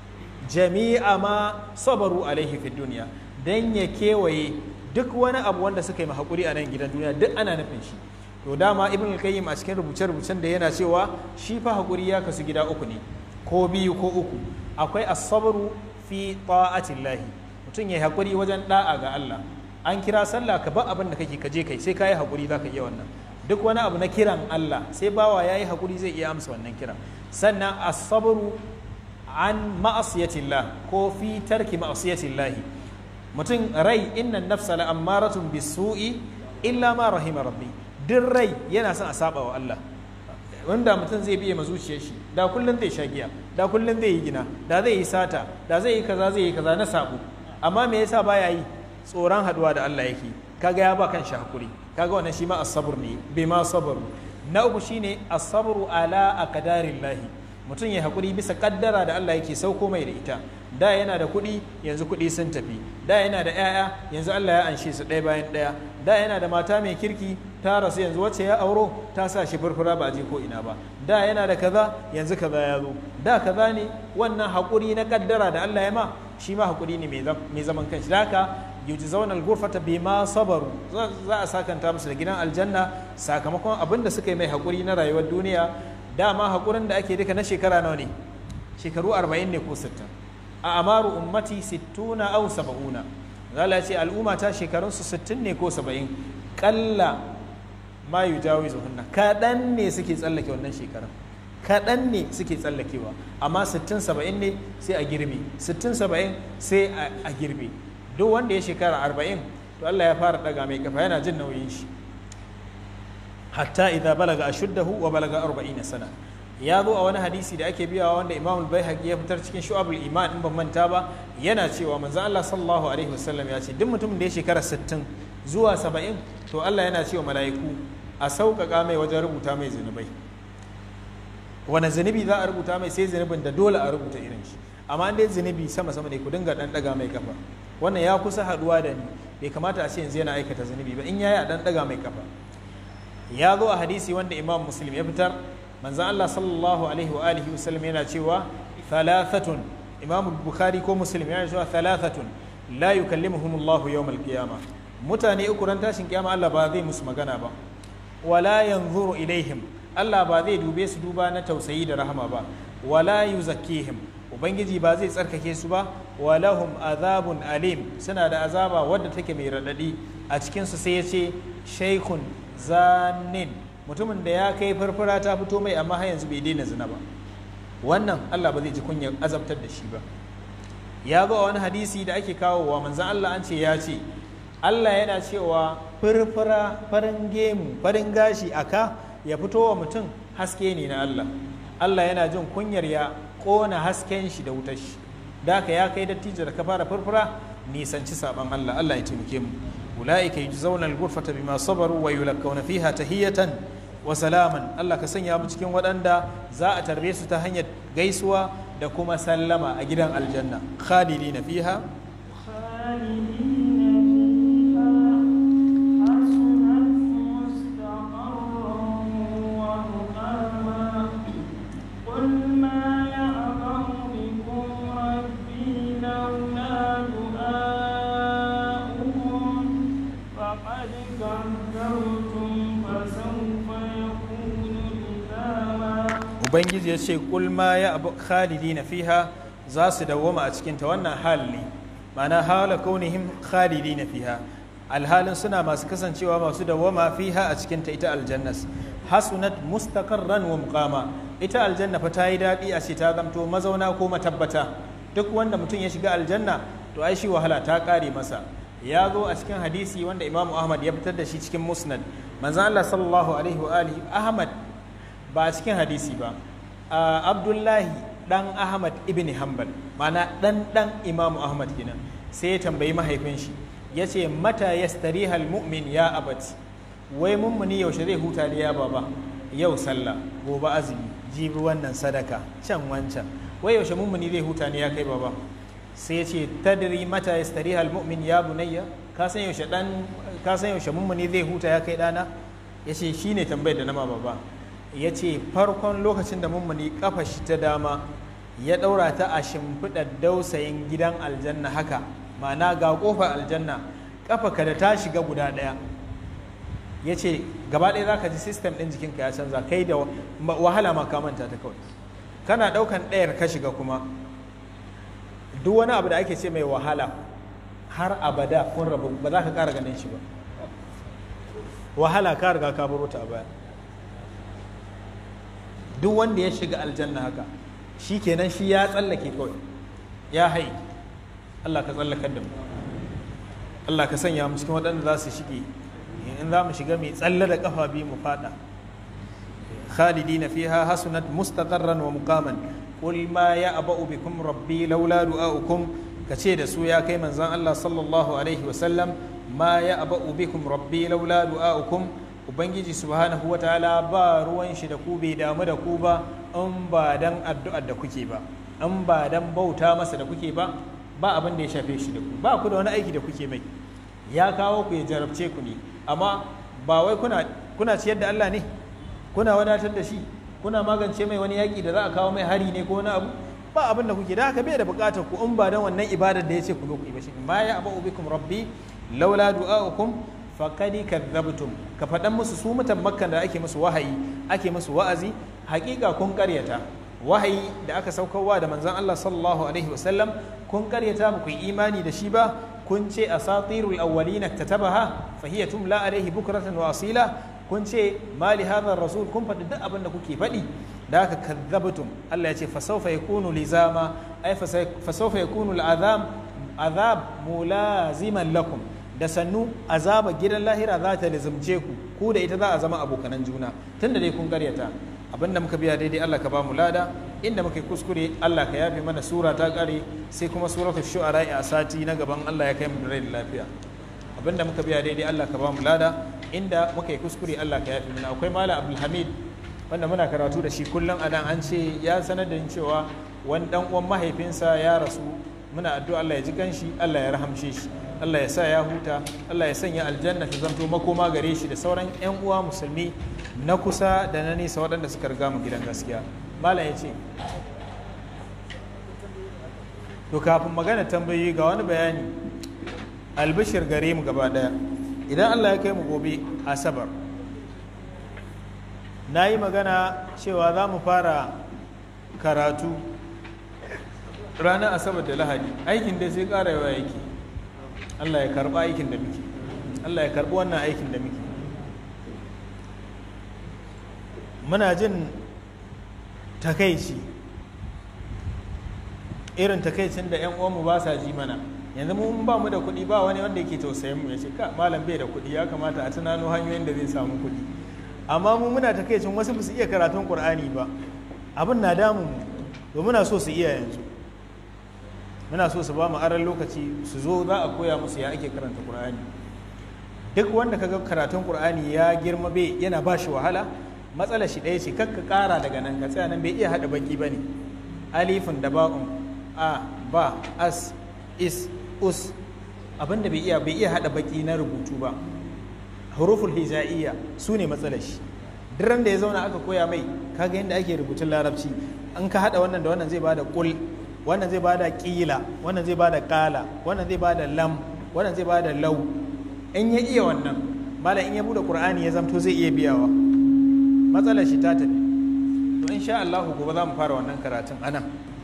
jami'a ma sabaru alaihi fi duniya dan ya kewaye duk wani abu wanda suka yi haƙuri a nan gidan duniya duk ana nufin shi to dama ibn al-qayyim a cikin rubuce-rubucen da yana cewa shi fa haƙuri ya kasu gida uku ne ko biyu ko uku akwai as-sabru fi ta'atillahi mutum ya haƙuri wajen da'a ga Allah an kira sallah ka ba abin da kake kaje kai sai ka yi haƙuri za ka iya wannan duk wani abu na kiran Allah sai bawa ya yi haƙuri zai iya amsa wannan kiran sannan as-sabru an ma'asiyatillah ko fi tarki ma'asiyatillahi mutum rai inna nafsa la ammaratun bisu'i illa ma rahima rabbi duk rai yana son a saba wa Allah wanda mutum zai biye zuciyar shi da kullum zai sha giya da kullum zai yi gina da zai yi sata da zai yi kaza zai yi kaza na sabo amma me yasa baya yi tsoron haduwa da Allah yake kaga ya ba kan shi hakuri kaga wannan shi ma as-sabr ne bai ma sabr na uku shine as-sabru ala aqdarillahi mutum ya hakuri bisa kaddara da Allah yake sauko mai da ita da yana da kuɗi yanzu kuɗi sun tafi da yana da 'ya'ya yanzu Allah ya anshe su ɗaya bayan ɗaya da yana da mata mai kirki ta rasu yanzu wacce ya auro ta sa shi furfura ba a je ko ina ba da yana da kaza yanzu kaza ya zo da kaza ne wannan haƙuri na kaddara da Allah ya ma shi ma haƙuri ne mai zaman kanshi da haka yujzauna al-ghurfata bima sabaru za a sakanta musu da gidan aljanna sakamakon abin da suka yi mai haƙuri na rayuwar duniya dama haƙurin da ake duka na shekara nawa ne shekaru 40 ne ko 60 a amaru ummati 60 aw 70 zala ce al'umma ta shekarun su 60 ne ko 70 kalla ma yujawizu hunna kaɗan ne suke tsallake wannan shekarun kaɗan ne suke tsallakewa amma 60 70 ne sai a girbe 60 70 sai a girbe duk wanda ya shekara 40 to Allah ya fara daga mai kafa yana jin nauyin shi hatta idza balaga ashuddahu wa balaga 40 sana ya zo a wani hadisi da ake biyawa wanda Imam al-Baihaqi ya fitar cikin Shu'abul Iman in ban manta ba yana cewa manzo Allah sallallahu alaihi wasallam ya ce duk mutumin da ya shekara 60 zuwa 70 to Allah yana cewa mala'iku a sauƙaƙa mai wajen rubuta mai zunubai wani zunubi za a rubuta mai sai zunubin da dole a rubuta irin shi amma dai zunubi sama sama ne ku dinga dan daga mai kafa wannan ya kusa haduwa da ni bai kamata a ce yanzu yana aikata zunubi ba in yayi a dan daga mai kafa ya zo a hadisi wanda imam muslim ya fitar manzan Allah sallallahu alaihi wa alihi wa sallam yana cewa thalathatun imam bukhari ko muslim yana cewa thalathatun la yukallimuhum Allah yawm al-qiyamah mutane uku ran tashin kiyama Allah ba zai musu magana ba wala yanzuru ilaihim Allah ba zai dube su duba na tausayi da rahama ba wala yuzakkihim ubangiji ba zai tsarkake su ba walahum azabun alim suna da azaba wadda take mai raɗaɗi a cikinsu sai ya ce shaikun zanin mutumin da ya kai farfara ta fito mai amma har yanzu bai daina zina ba wannan Allah ba zai ji kunyar azabtar da shi ba ya ga wani hadisi da ake kawowa manzan Allah an ce ya ce Allah yana cewa furfura farin gemu farin gashi aka ya fito wa mutum haske ne na Allah Allah yana jin kunyar ya kona hasken shi da wutar shi da ka ya kai dattijo da ka fara furfura nisanci saban Allah Allah ya taimake mu ulaika yujzauna al-ghurfata bima sabaru wa yulakkawna fiha tahiyatan wa salaman Allah ka sanya mu cikin waɗanda za a tarbe su ta hanyar gaisuwa da kuma sallama a gidan aljanna khalidina fiha ubangiji ya ce kulma ya abu khalidi na fiha za su dawwama a cikinta wannan hali ma'ana hala kaunihim khalidi na fiha alhalin suna masu kasancewa masu dawwama fiha a cikinta ita aljannas hasunat mustaqarran wa muqama ita aljanna fa ta yi daɗi a ce ta zamto mazauna ko matabbata duk wanda mutum ya shiga aljanna to ai shi wahala ta ƙare masa ya zo a cikin hadisi wanda imamu ahmad ya fitar da shi cikin musnad manzon Allah sallallahu alaihi wa alihi ahmad ba a cikin hadisi ba abdullahi dan ahmad ibn hanbal mana dan dan imamu ahmad kenan sai ya tambayi mahaifin shi ya ce mata yastarihal mu'min ya abati wai mummuni yaushe zai huta da ya baba yau sallah gobe azumi jibi wannan sadaka can wancan wai yaushe mummuni zai huta ne ya kai baba sai ya ce tadri mata yastarihal mu'min ya bunayya ka san yaushe dan ka san yaushe mummuni zai huta ya kai dana ya ce shine tambayar da na ma baba ya ce farkon lokacin da mummuni kafa shi ta dama ya ɗaura ta a shimfiɗar dausayin gidan aljanna haka ma'ana ga ƙofar aljanna ƙafa ka da ta shiga guda ɗaya ya ce gaba ɗaya za ka ji sistem ɗin jikinka ya canza kai da wahala ma ka manta ta kawai kana ɗaukan ɗayar ka shiga kuma duk wani abu da ake ce mai wahala har abada kun rabu ba za ka ƙara ganin shi ba wahala ka riga ka baro ta a baya duk wanda ya shiga aljanna haka shi kenan shi ya tsallake kawai ya hai Allah ka tsallakar da mu Allah ka sanya mu cikin waɗanda za su shige in za mu shiga mai tsalle da kafa biyu mu fada khalidina fiha hasunat mustaqarran wa muqaman qul ma ya'ba'u bikum rabbi laula du'aukum kace da su ya kai manzon Allah sallallahu alaihi wa sallam ma ya'ba'u bikum rabbi laula du'aukum ubangiji subhanahu wa ta'ala ba ruwan shi da ku bai damu da ku ba in ba dan addu'ar da kuke ba in ba dan bauta masa da kuke ba ba abin da ya shafe shi da ku ba ku da wani aiki da kuke mai ya kawo ku ya jarabce ku ne amma ba wai kuna kuna ciyar da Allah ne kuna wadatar da shi kuna magance mai wani yaƙi da za a kawo mai hari ne ko wani abu ba abin da kuke da haka bai da buƙatar ku in ba dan wannan ibadar da ya ce ku zo ku yi ba shi ma ya abu bikum rabbi laula du'a'ukum faqad kadzabtum ka faɗan musu su mutan makkan da ake musu wahayi ake musu wa'azi haƙiƙa kun ƙaryata wahayi da aka saukarwa da manzon Allah sallallahu alaihi wasallam kun ƙaryata ba ku yi imani da shi ba kun ce asatirul awwalin katabaha fa hiya tumla alaihi bukratan wa asila kun ce mali hadha rasul kun faɗi duk abin da kuke faɗi da haka kadzabtum Allah ya ce fa sawfa yakunu lizama ay fa sawfa yakunu al'azab azab mulaziman lakum da sannu azaba gidan lahira za ta lizimce ku ku da ita za a zama abokanan juna tunda dai kun karyata abinda muka biya daidai Allah ka ba mu lada inda muka kuskure Allah ka yafe mana sura ta kare sai kuma suratul shu'ara a sati na gaban Allah ya kai mu da rai da lafiya abinda muka biya daidai Allah ka ba mu lada inda muka yi kuskure Allah ka yafe mana akwai mala Abdul Hamid wanda muna karatu da shi kullum a nan an ce ya sanar da ni cewa wani dan uwan mahaifinsa ya rasu muna addu'a Allah ya ji kanshi Allah ya rahamshe shi Allah ya sa ya huta Allah ya sanya aljanna ta zanto makoma gare shi da sauran 'yan uwa musulmi na kusa da na nesa waɗanda suka riga mu gidan gaskiya malam ya ce to kafin magana tambayoyi ga wani bayani albishir gare mu gaba ɗaya idan Allah ya kai mu gobe asabar na yi magana cewa za mu fara karatu ranar asabar da lahadi aikin da sai ƙara yawa yake Allah ya karɓi aikin da muke Allah ya karɓi wannan aikin da muke muna jin takaici irin takaicin da 'yan uwanmu ba sa ji mana yanzu mun ba mu da kuɗi ba wani wanda yake tausayin mu ya ce ka malam bai da kuɗi ya kamata a tunano hanyoyin da zai samu kuɗi amma mu muna takaicin wasu ba su iya karatun ƙur'ani ba abin na damun mu to muna so su iya yanzu muna so su ba mu aran lokaci su zo za a koya musu ya ake karanta qur'ani duk wanda kaga karatun qur'ani ya girma bai yana ba shi wahala matsalar shi ɗaya ce kakka ƙara daga nan ka tsaya nan bai iya haɗa baki ba ne alifin da ba'un a ba as is us abinda bai iya bai iya haɗa baki na rubutu ba huruful hija'iyya su ne matsalar shi duk da ya zauna aka koya mai kaga yadda ake rubutun larabci an ka haɗa wannan da wannan zai bada kul wannan zai bada kila wannan zai bada kala wannan zai bada lam wannan zai bada lau in ya iya wannan malam in ya bude qur'ani ya zamto zai iya biyawa matsalar shi ta tafi to insha Allah gobe za mu fara wannan karatun anan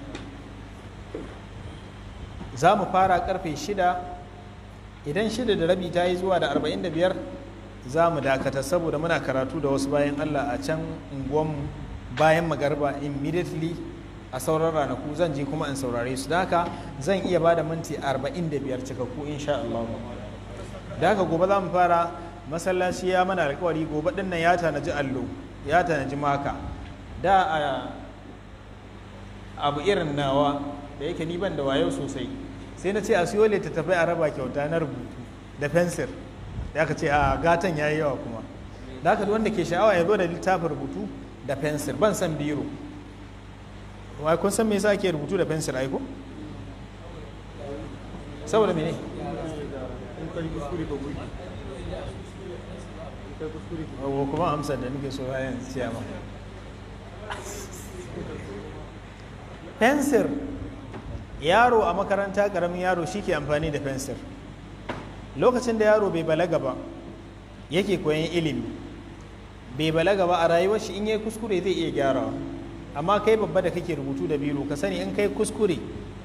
za mu fara karfe shida idan shida da rabi ta yi zuwa da arba'in da biyar za mu dakata saboda muna karatu da wasu bayan Allah a can unguwanmu bayan magarba immediately a sauran ranaku zan je kuma in saurare su da haka zan iya ba da minti 45 cikakku insha Allah da haka gobe za mu fara masallaci ya mana alkawari gobe din nan ya tanaji allo ya tanaji maka da a abu irin nawa da yake ni ban da wayo sosai sai na ce a siyo littattafai a raba kyauta na rubutu da fensir da aka ce a gatan ya yi yawa kuma da haka wanda ke sha'awa ya zo da littafin rubutu da fensir ban san biro wai kun san me yasa ake rubutu da fensir aiko saboda mene wa kuma amsar da nake so bayan ciyama fensir yaro a makaranta ƙaramin yaro shi ke amfani da fensir lokacin da yaro bai balaga ba yake koyan ilimi bai balaga ba a rayuwar shi in yi kuskure zai iya gyarawa amma kai babba da kake rubutu da biro ka sani in kai kuskure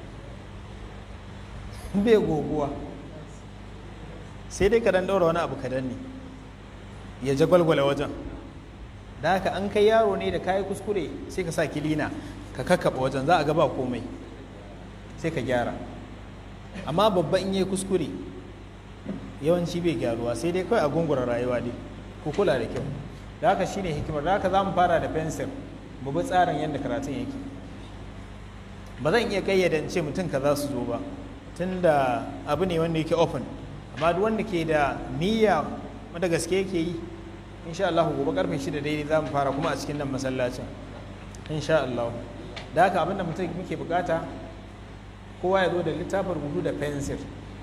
bai goguwa sai dai ka dan ɗaura wani abu kadan ne ya jagwalgwala wajen da haka an kai yaro ne da kayi kuskure sai ka sa kilina ka kakkaba wajen za a ga ba komai sai ka gyara amma babba in yi kuskure yawanci bai gyaruwa sai dai kawai a gungura rayuwa dai ku kula da kyau da haka shine hikimar da haka za mu fara da fensir mu bi tsarin yadda karatun yake ba zan iya kayyade ce mutum ka za su zo ba tun da abu ne wanda yake open amma duk wanda ke da niyya wanda gaske yake yi insha Allah gobe karfe shida daidai za mu fara kuma a cikin nan masallacin insha Allah da haka abinda mutum muke bukata kowa ya zo da littafin rubutu da fensir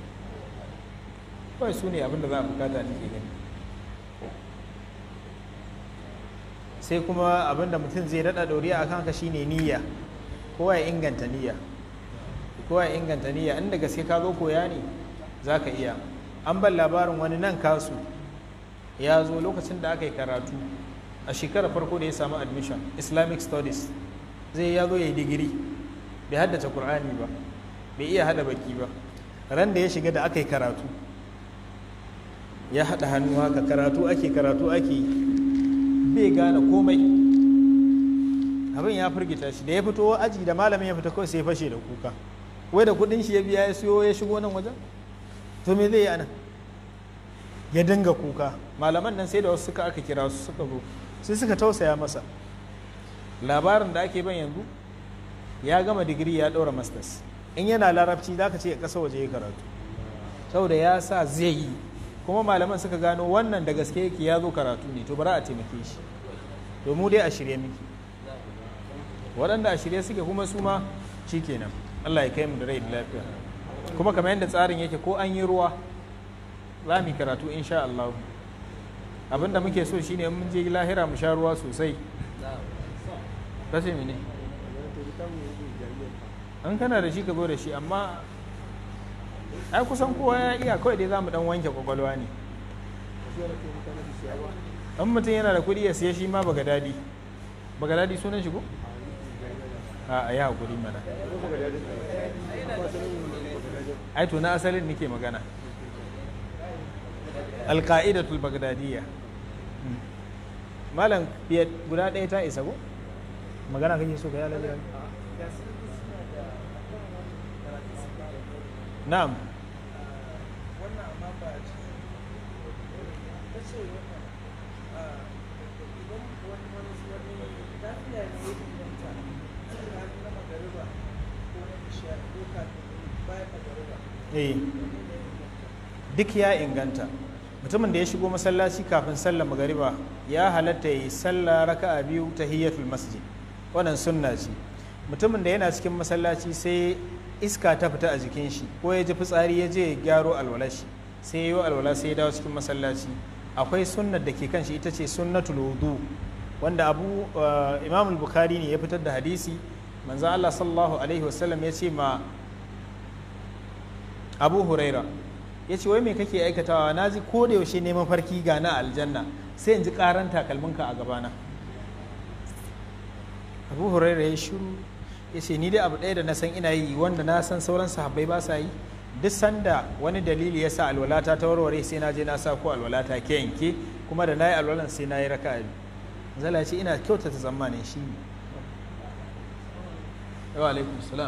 kawai su ne abinda za a bukata da ke gani sai kuma abinda mutum zai daɗa ɗoriya a kanka shine niyya kowa ya inganta niyya kowa ya inganta niyya inda gaske ka zo koya ne za ka iya an ban labarin wani nan kasu ya zo lokacin da aka yi karatu a shekarar farko da ya samu admission islamic studies zai ya zo ya yi digiri bai haddace kur'ani ba bai iya hada baki ba ran da ya shiga da aka yi karatu ya haɗa hannu haka karatu ake karatu ake bai gane komai abin ya firgita shi da ya fito aji da malamin ya fita kawai sai ya fashe da kuka wai da kudin shi ya biya ya siyo ya shigo nan wajen to me zai yi anan ya dinga kuka malaman nan sai da wasu suka aka kira su suka zo sai suka tausaya masa labarin da ake ban yanzu ya gama digiri ya ɗaura masters in yana larabci za ka ce a ƙasa waje ya karatu saboda ya sa zai yi kuma malaman suka gano wannan da gaske yake ya zo karatu ne to bari a taimake shi to mu dai a shirye miki waɗanda a shirye suke kuma su ma shi kenan allah ya kai mu da rai da lafiya kuma kamar yadda tsarin yake ko an yi ruwa za mu yi karatu insha Allah abinda muke so shine in mun je lahira mu sha ruwa sosai kashe mene an kana da shi ka zo da shi amma ai kusan kowa ya iya kawai dai za mu dan wanke kwakwalwa ne an mutum yana da kuɗi ya siya shi ma baga dadi baga dadi sunan shi ko a ya hakuri mana ai to na asalin nake magana alka'idatul bagdadiyya malam guda ɗaya ta isa ko magana kake so ka yi alaƙa na'am wannan amma ba a ciki ta ce idan wani wani wani lafiya ne ya inganta cikin hannun na magariba ko na isha ko kafin bayan magariba eh duk ya inganta mutumin da ya shigo masallaci kafin sallar magariba ya halatta yi sallah raka'a biyu tahiyyatul masjid wannan sunna ce mutumin da yana cikin masallaci sai iska ta fita a jikin shi ko ya ji fitsari ya je ya gyaro alwala shi sai ya yi alwala sai ya dawo cikin masallaci akwai sunnar da ke kan shi ita ce sunnatul wudu wanda abu imam bukhari ne ya fitar da hadisi manzo Allah sallallahu alaihi wasallam ya ce ma abu huraira ya ce wai me kake aikatawa na ji ko da yaushe neman farki ga na aljanna sai in ji karan takalminka a gabana abu huraira ya shiru ya ce ni dai abu ɗaya da na san ina yi wanda na san sauran sahabbai ba sa yi duk sanda wani dalili ya sa alwalata ta warware sai na je na sa ko alwalata ke yanke kuma da na yi alwalan sai na yi raka zala ce ina kyautata tsammanin shi ne wa alaikum salam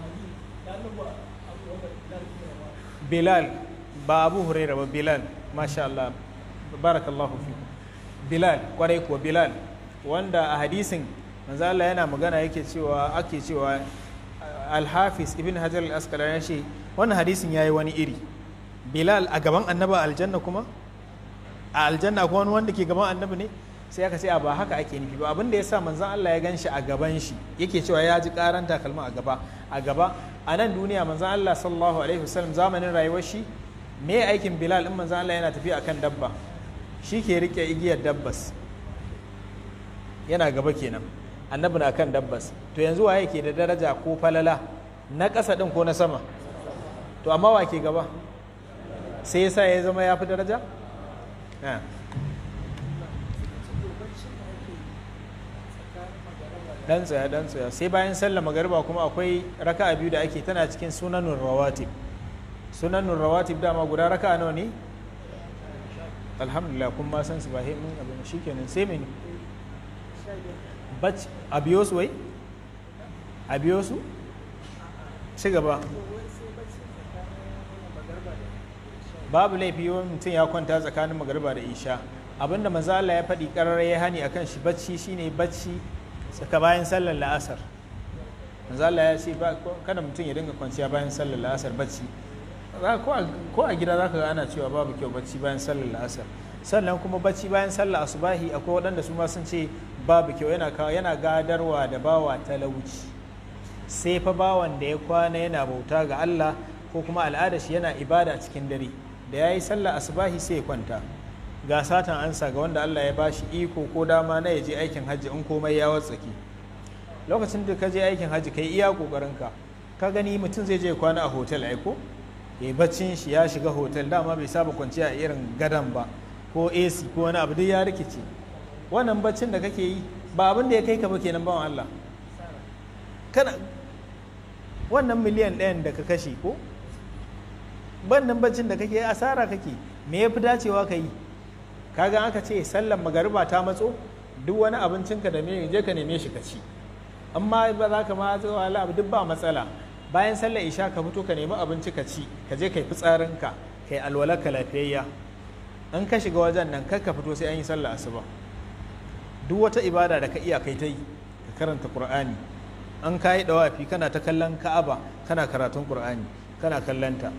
bilal ba abu huraira ba bilal masha Allah barakallahu fi bilal kwarai kuwa bilal wanda a hadisin manzo Allah yana magana yake cewa ake cewa al-hafiz ibn hajar al-asqalani ya ce wannan hadisin yayi wani iri bilal a gaban annaba aljanna kuma a aljanna kuma wani wanda ke gaban annabi ne sai aka ce a ba haka ake nufi ba abin da yasa manzon Allah ya gan shi a gaban shi yake cewa ya ji karan takalma a gaba a gaba a nan duniya manzon Allah sallallahu alaihi wasallam zamanin rayuwar shi me aikin bilal in manzon Allah yana tafiya akan dabba shi ke rike igiyar dabbas yana gaba kenan annabi na kan dabbas to yanzu waye ke da daraja ko falala na ƙasa ɗin ko na sama to amma wa ke gaba sai yasa ya zama ya fi daraja Ah. dan tsaya dan tsaya sai bayan sallar magariba kuma akwai raka'a biyu da ake tana cikin sunanun rawatib sunanun rawatib dama guda raka'a nawa ne alhamdulillah kun ma san su ba he mun abin shikenan sai mene bac a biyo su wai a biyo su ci gaba babu laifi wani mutum ya kwanta tsakanin magariba da isha abinda manzo Allah ya faɗi ƙararra ya hani akan shi bacci shine bacci tsaka bayan sallar la'asar manzo Allah ya ce ba kada mutum ya dinga kwanciya bayan sallar la'asar bacci Za- ko a- ko a gida zaka ga ana cewa babu kyau bacci bayan sallar la'asar sannan kuma bacci bayan sallar asubahi akwai waɗanda su ma sun ce babu kyau yana kawo yana gadarwa da bawa talauci sai fa bawan da ya kwana yana bauta ga Allah ko kuma al'ada shi yana ibada cikin dare da ya yi sallah asubahi sai ya kwanta ga satan ansa ga wanda Allah ya bashi iko ko dama na ya je aikin hajji in komai ya watsake lokacin da ka je aikin hajji kai iya kokarin ka ka gani mutum zai je kwana a hotel aiko ya yi baccin shi ya shiga hotel dama bai saba kwanciya a irin gadan ba ko AC ko wani abu duk ya rikice wannan baccin da kake yi ba abin da ya kai ka ba kenan bawan Allah kana wannan miliyan ɗayan da ka kashe ko bannan baccin da kake asara kake me ya fi dacewa ka yi kaga aka ce sallan magariba ta matso duk wani abincinka da me je ka neme shi ka ci amma ba za ka ma zuwa ala duk ba matsala bayan sallar isha ka fito ka nemi abinci ka ci ka je kai fitsarinka kai alwalarka lafiyayya in ka shiga wajen nan kar ka fito sai an yi sallar asuba duk wata ibada da ka iya kai ta yi ka karanta qur'ani an ka yi dawafi kana ta kallon ka'aba kana karatun qur'ani kana kallon ta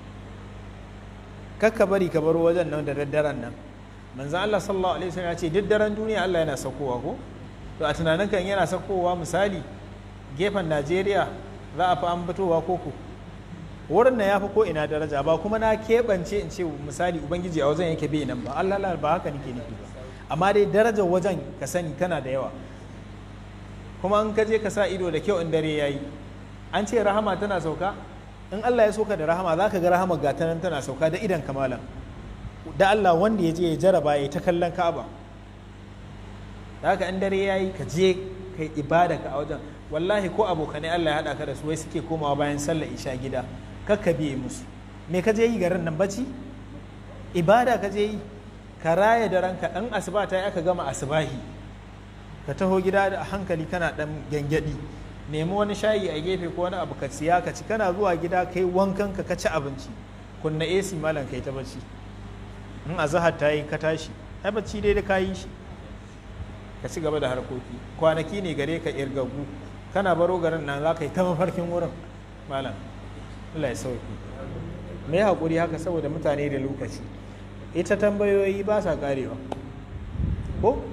kakka bari ka baro wajen nan da daddaren nan manzo Allah sallallahu alaihi wasallam ya ce duk daren duniya Allah yana saukowa ko to a tunanin kan yana saukowa misali gefen Najeriya za a fi an fitowa koko wurin na ya fi ko ina daraja ba kuma na keɓance in ce misali ubangiji a wajen yake bai nan ba Allah la ba haka nake nufi ba amma dai darajar wajen ka sani tana da yawa kuma in ka je ka sa ido da kyau in dare yayi an ce rahama tana sauka in Allah ya soka da rahama za ka ga rahama gata nan tana sauka da idan kamalan da Allah wanda ya je ya jaraba ya ta kallon Ka'aba da haka in dare yayi ka je kai ibada ka a wajen wallahi ko abokanai Allah ya haɗa ka da su wai suke komawa bayan sallar isha gida kakka biye musu me ka je yi garin nan bacci ibada ka je yi ka raya da ranka ɗan asuba ta yi aka gama asubahi ka taho gida da hankali kana ɗan gyangyaɗi nemi wani shayi a gefe ko wani abu ka siya ka ci kana zuwa gida kai wankan ka ka ci abinci kunna AC malam kai ta bacci in azahar ta yi ka tashi ai bacci dai da kayi shi ka ci gaba da harkoki kwanaki ne gare ka irgagu kana baro garin nan za ka yi ta mafarkin wurin malam Allah ya sauki me ya haƙuri haka saboda mutane da lokaci ita tambayoyi ba sa karewa ko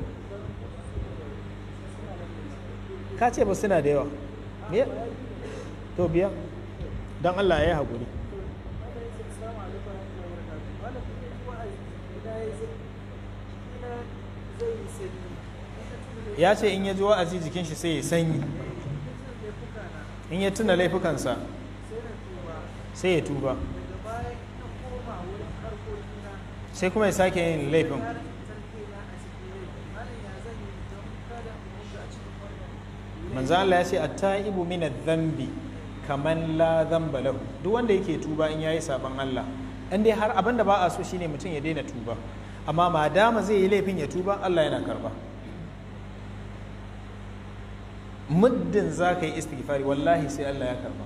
ka ce ba suna da yawa me to biya don Allah ya yi haƙuri ya ce in ya ji wa'azi jikin shi sai ya sanyi in ya tuna laifukansa sai ya tuba sai kuma ya sake yin laifin manzo Allah ya ce at-taibu min adh-dhanbi kaman la dhanba lahu duk wanda yake tuba in yayi saban Allah in dai har abinda ba a so shine mutum ya daina tuba amma madama zai yi laifin ya tuba Allah yana karba muddin za ka yi istighfari wallahi sai Allah ya karba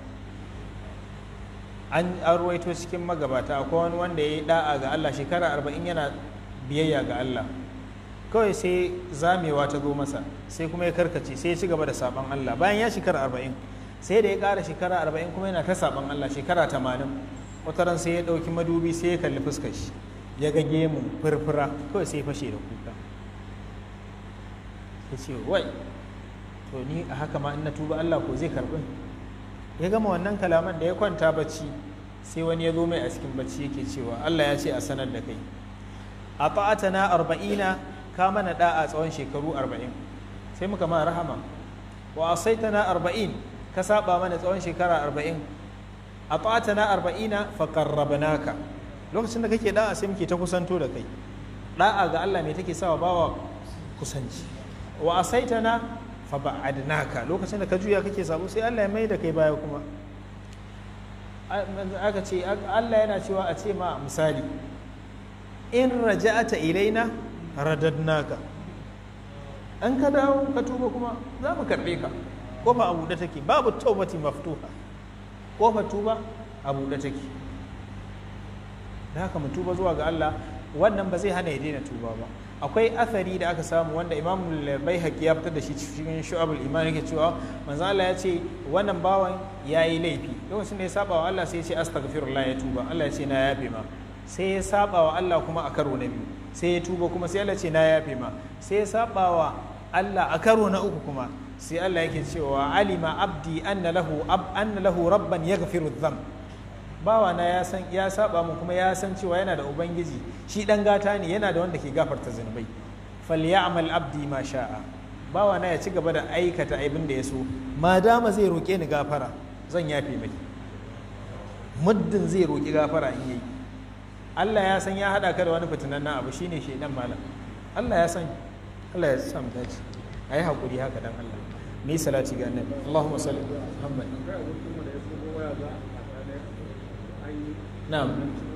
an arwaito cikin magabata akwai wani wanda ya yi da'a ga Allah shekara arba'in yana biyayya ga Allah kawai sai zamewa ta zo masa sai kuma ya karkace sai ya ci gaba da saban Allah bayan ya shekara arba'in sai da ya ƙara shekara arba'in kuma yana ta saban Allah shekara tamanin wata ran sai ya ɗauki madubi sai ya kalli fuskar shi ya ga gemu furfura kawai sai ya fashe da kuka ya ce wai to ni a haka ma in na tuba Allah ko zai karɓi ya gama wannan kalaman da ya kwanta bacci sai wani ya zo mai a cikin bacci yake cewa Allah ya ce a sanar da kai a ta'atana arba'ina ka mana da'a tsawon shekaru arba'in sai muka ma rahama wa asaitana arba'in ka saba mana tsawon shekara arba'in a na arba'ina fa qarrabnaka lokacin da kake da'a sai muke ta kusanto da kai da'a ga Allah mai take sawa bawa kusanci wa asaitana fa ba'adnaka lokacin da ka juya kake sabo sai Allah ya mai da kai baya kuma aka ce Allah yana cewa a ce ma misali in raja'ata ilaina radadnaka an ka dawo ka tuba kuma za mu karɓe ka kofa a buɗe take babu taubati maftuha kofa tuba a buɗe take da haka mu tuba zuwa ga Allah wannan ba zai hana ya daina tuba ba akwai athari da aka samu wanda imam baihaqi ya fitar da shi cikin shu'abul iman yake cewa manzo Allah ya ce wannan bawan yayi laifi lokacin da ya saba wa Allah sai ya ce astaghfirullah ya tuba Allah ya ce na yafe ma sai ya saba wa Allah kuma a karo na biyu sai ya tuba kuma sai Allah ce na yafe ma sai ya saba wa Allah a karo na uku kuma sai Allah yake cewa alima abdi anna lahu ab anna lahu rabban yaghfiru dhanb bawa na ya san ya saba mu kuma ya san cewa yana da ubangiji shi dan gata ne yana da wanda ke gafarta zunubai falyamal abdi ma sha'a bawa na ya ci gaba da aikata abin da ya so ma dama zai roke ni gafara zan yafe mai muddin zai roki gafara in yayi Allah ya san ya hada ka da wani fitinan abu shine shedan malam Allah ya san Allah ya sa mu dace ayi hakuri haka dan Allah mai salati ga annabi Allahumma salli Muhammad na'am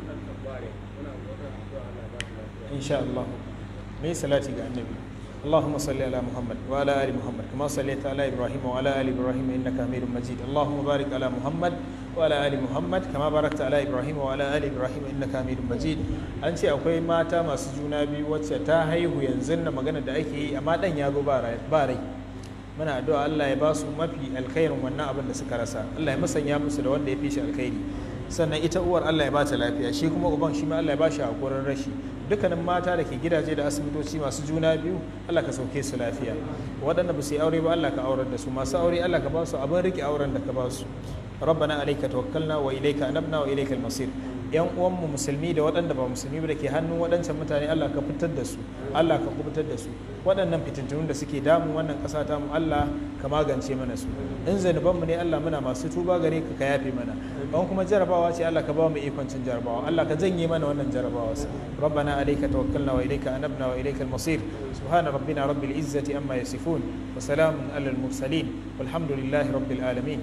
insha Allah mai salati ga annabi اللهم صل على محمد وعلى ال محمد كما صليت على ابراهيم وعلى ال ابراهيم انك حميد مجيد اللهم بارك على محمد وعلى ال محمد كما باركت على ابراهيم وعلى ال ابراهيم انك حميد مجيد an ce akwai mata masu juna biyu wacce ta haihu yanzu na magana da ake yi amma dan ya zo ba rai muna addu'a Allah ya ba su mafi alkhairin wannan abin da suka rasa Allah ya musanya musu da wanda ya fi shi alkhairi sannan ita uwar Allah ya ba ta lafiya shi kuma uban shi ma Allah ya ba shi hakurin rashi dukkanin mata da ke gidaje da asibitoci masu juna biyu Allah ka sauke su lafiya waɗanda ba su yi aure ba Allah ka aurar da su masu aure Allah ka ba su abin rike auren da ka ba su rabbana alayka tawakkalna wa ilayka anabna wa ilayka al-masir yan uwanmu musulmi da waɗanda ba musulmi ba da ke hannun waɗancan mutane Allah ka fitar da su Allah ka kubutar da su waɗannan fitintunun da suke damun wannan ƙasa ta mu Allah ka magance mana su in zanubanmu ne Allah muna masu tuba gare ka ka yafe mana ban kuma jarabawa ce Allah ka ba mu ikon cin jarabawa Allah ka janye mana wannan jarabawa rabbana alayka tawakkalna wa ilayka anabna wa ilayka al-masir subhana rabbina rabbil izzati amma yasifun wa salamun alal mursalin walhamdulillahi rabbil alamin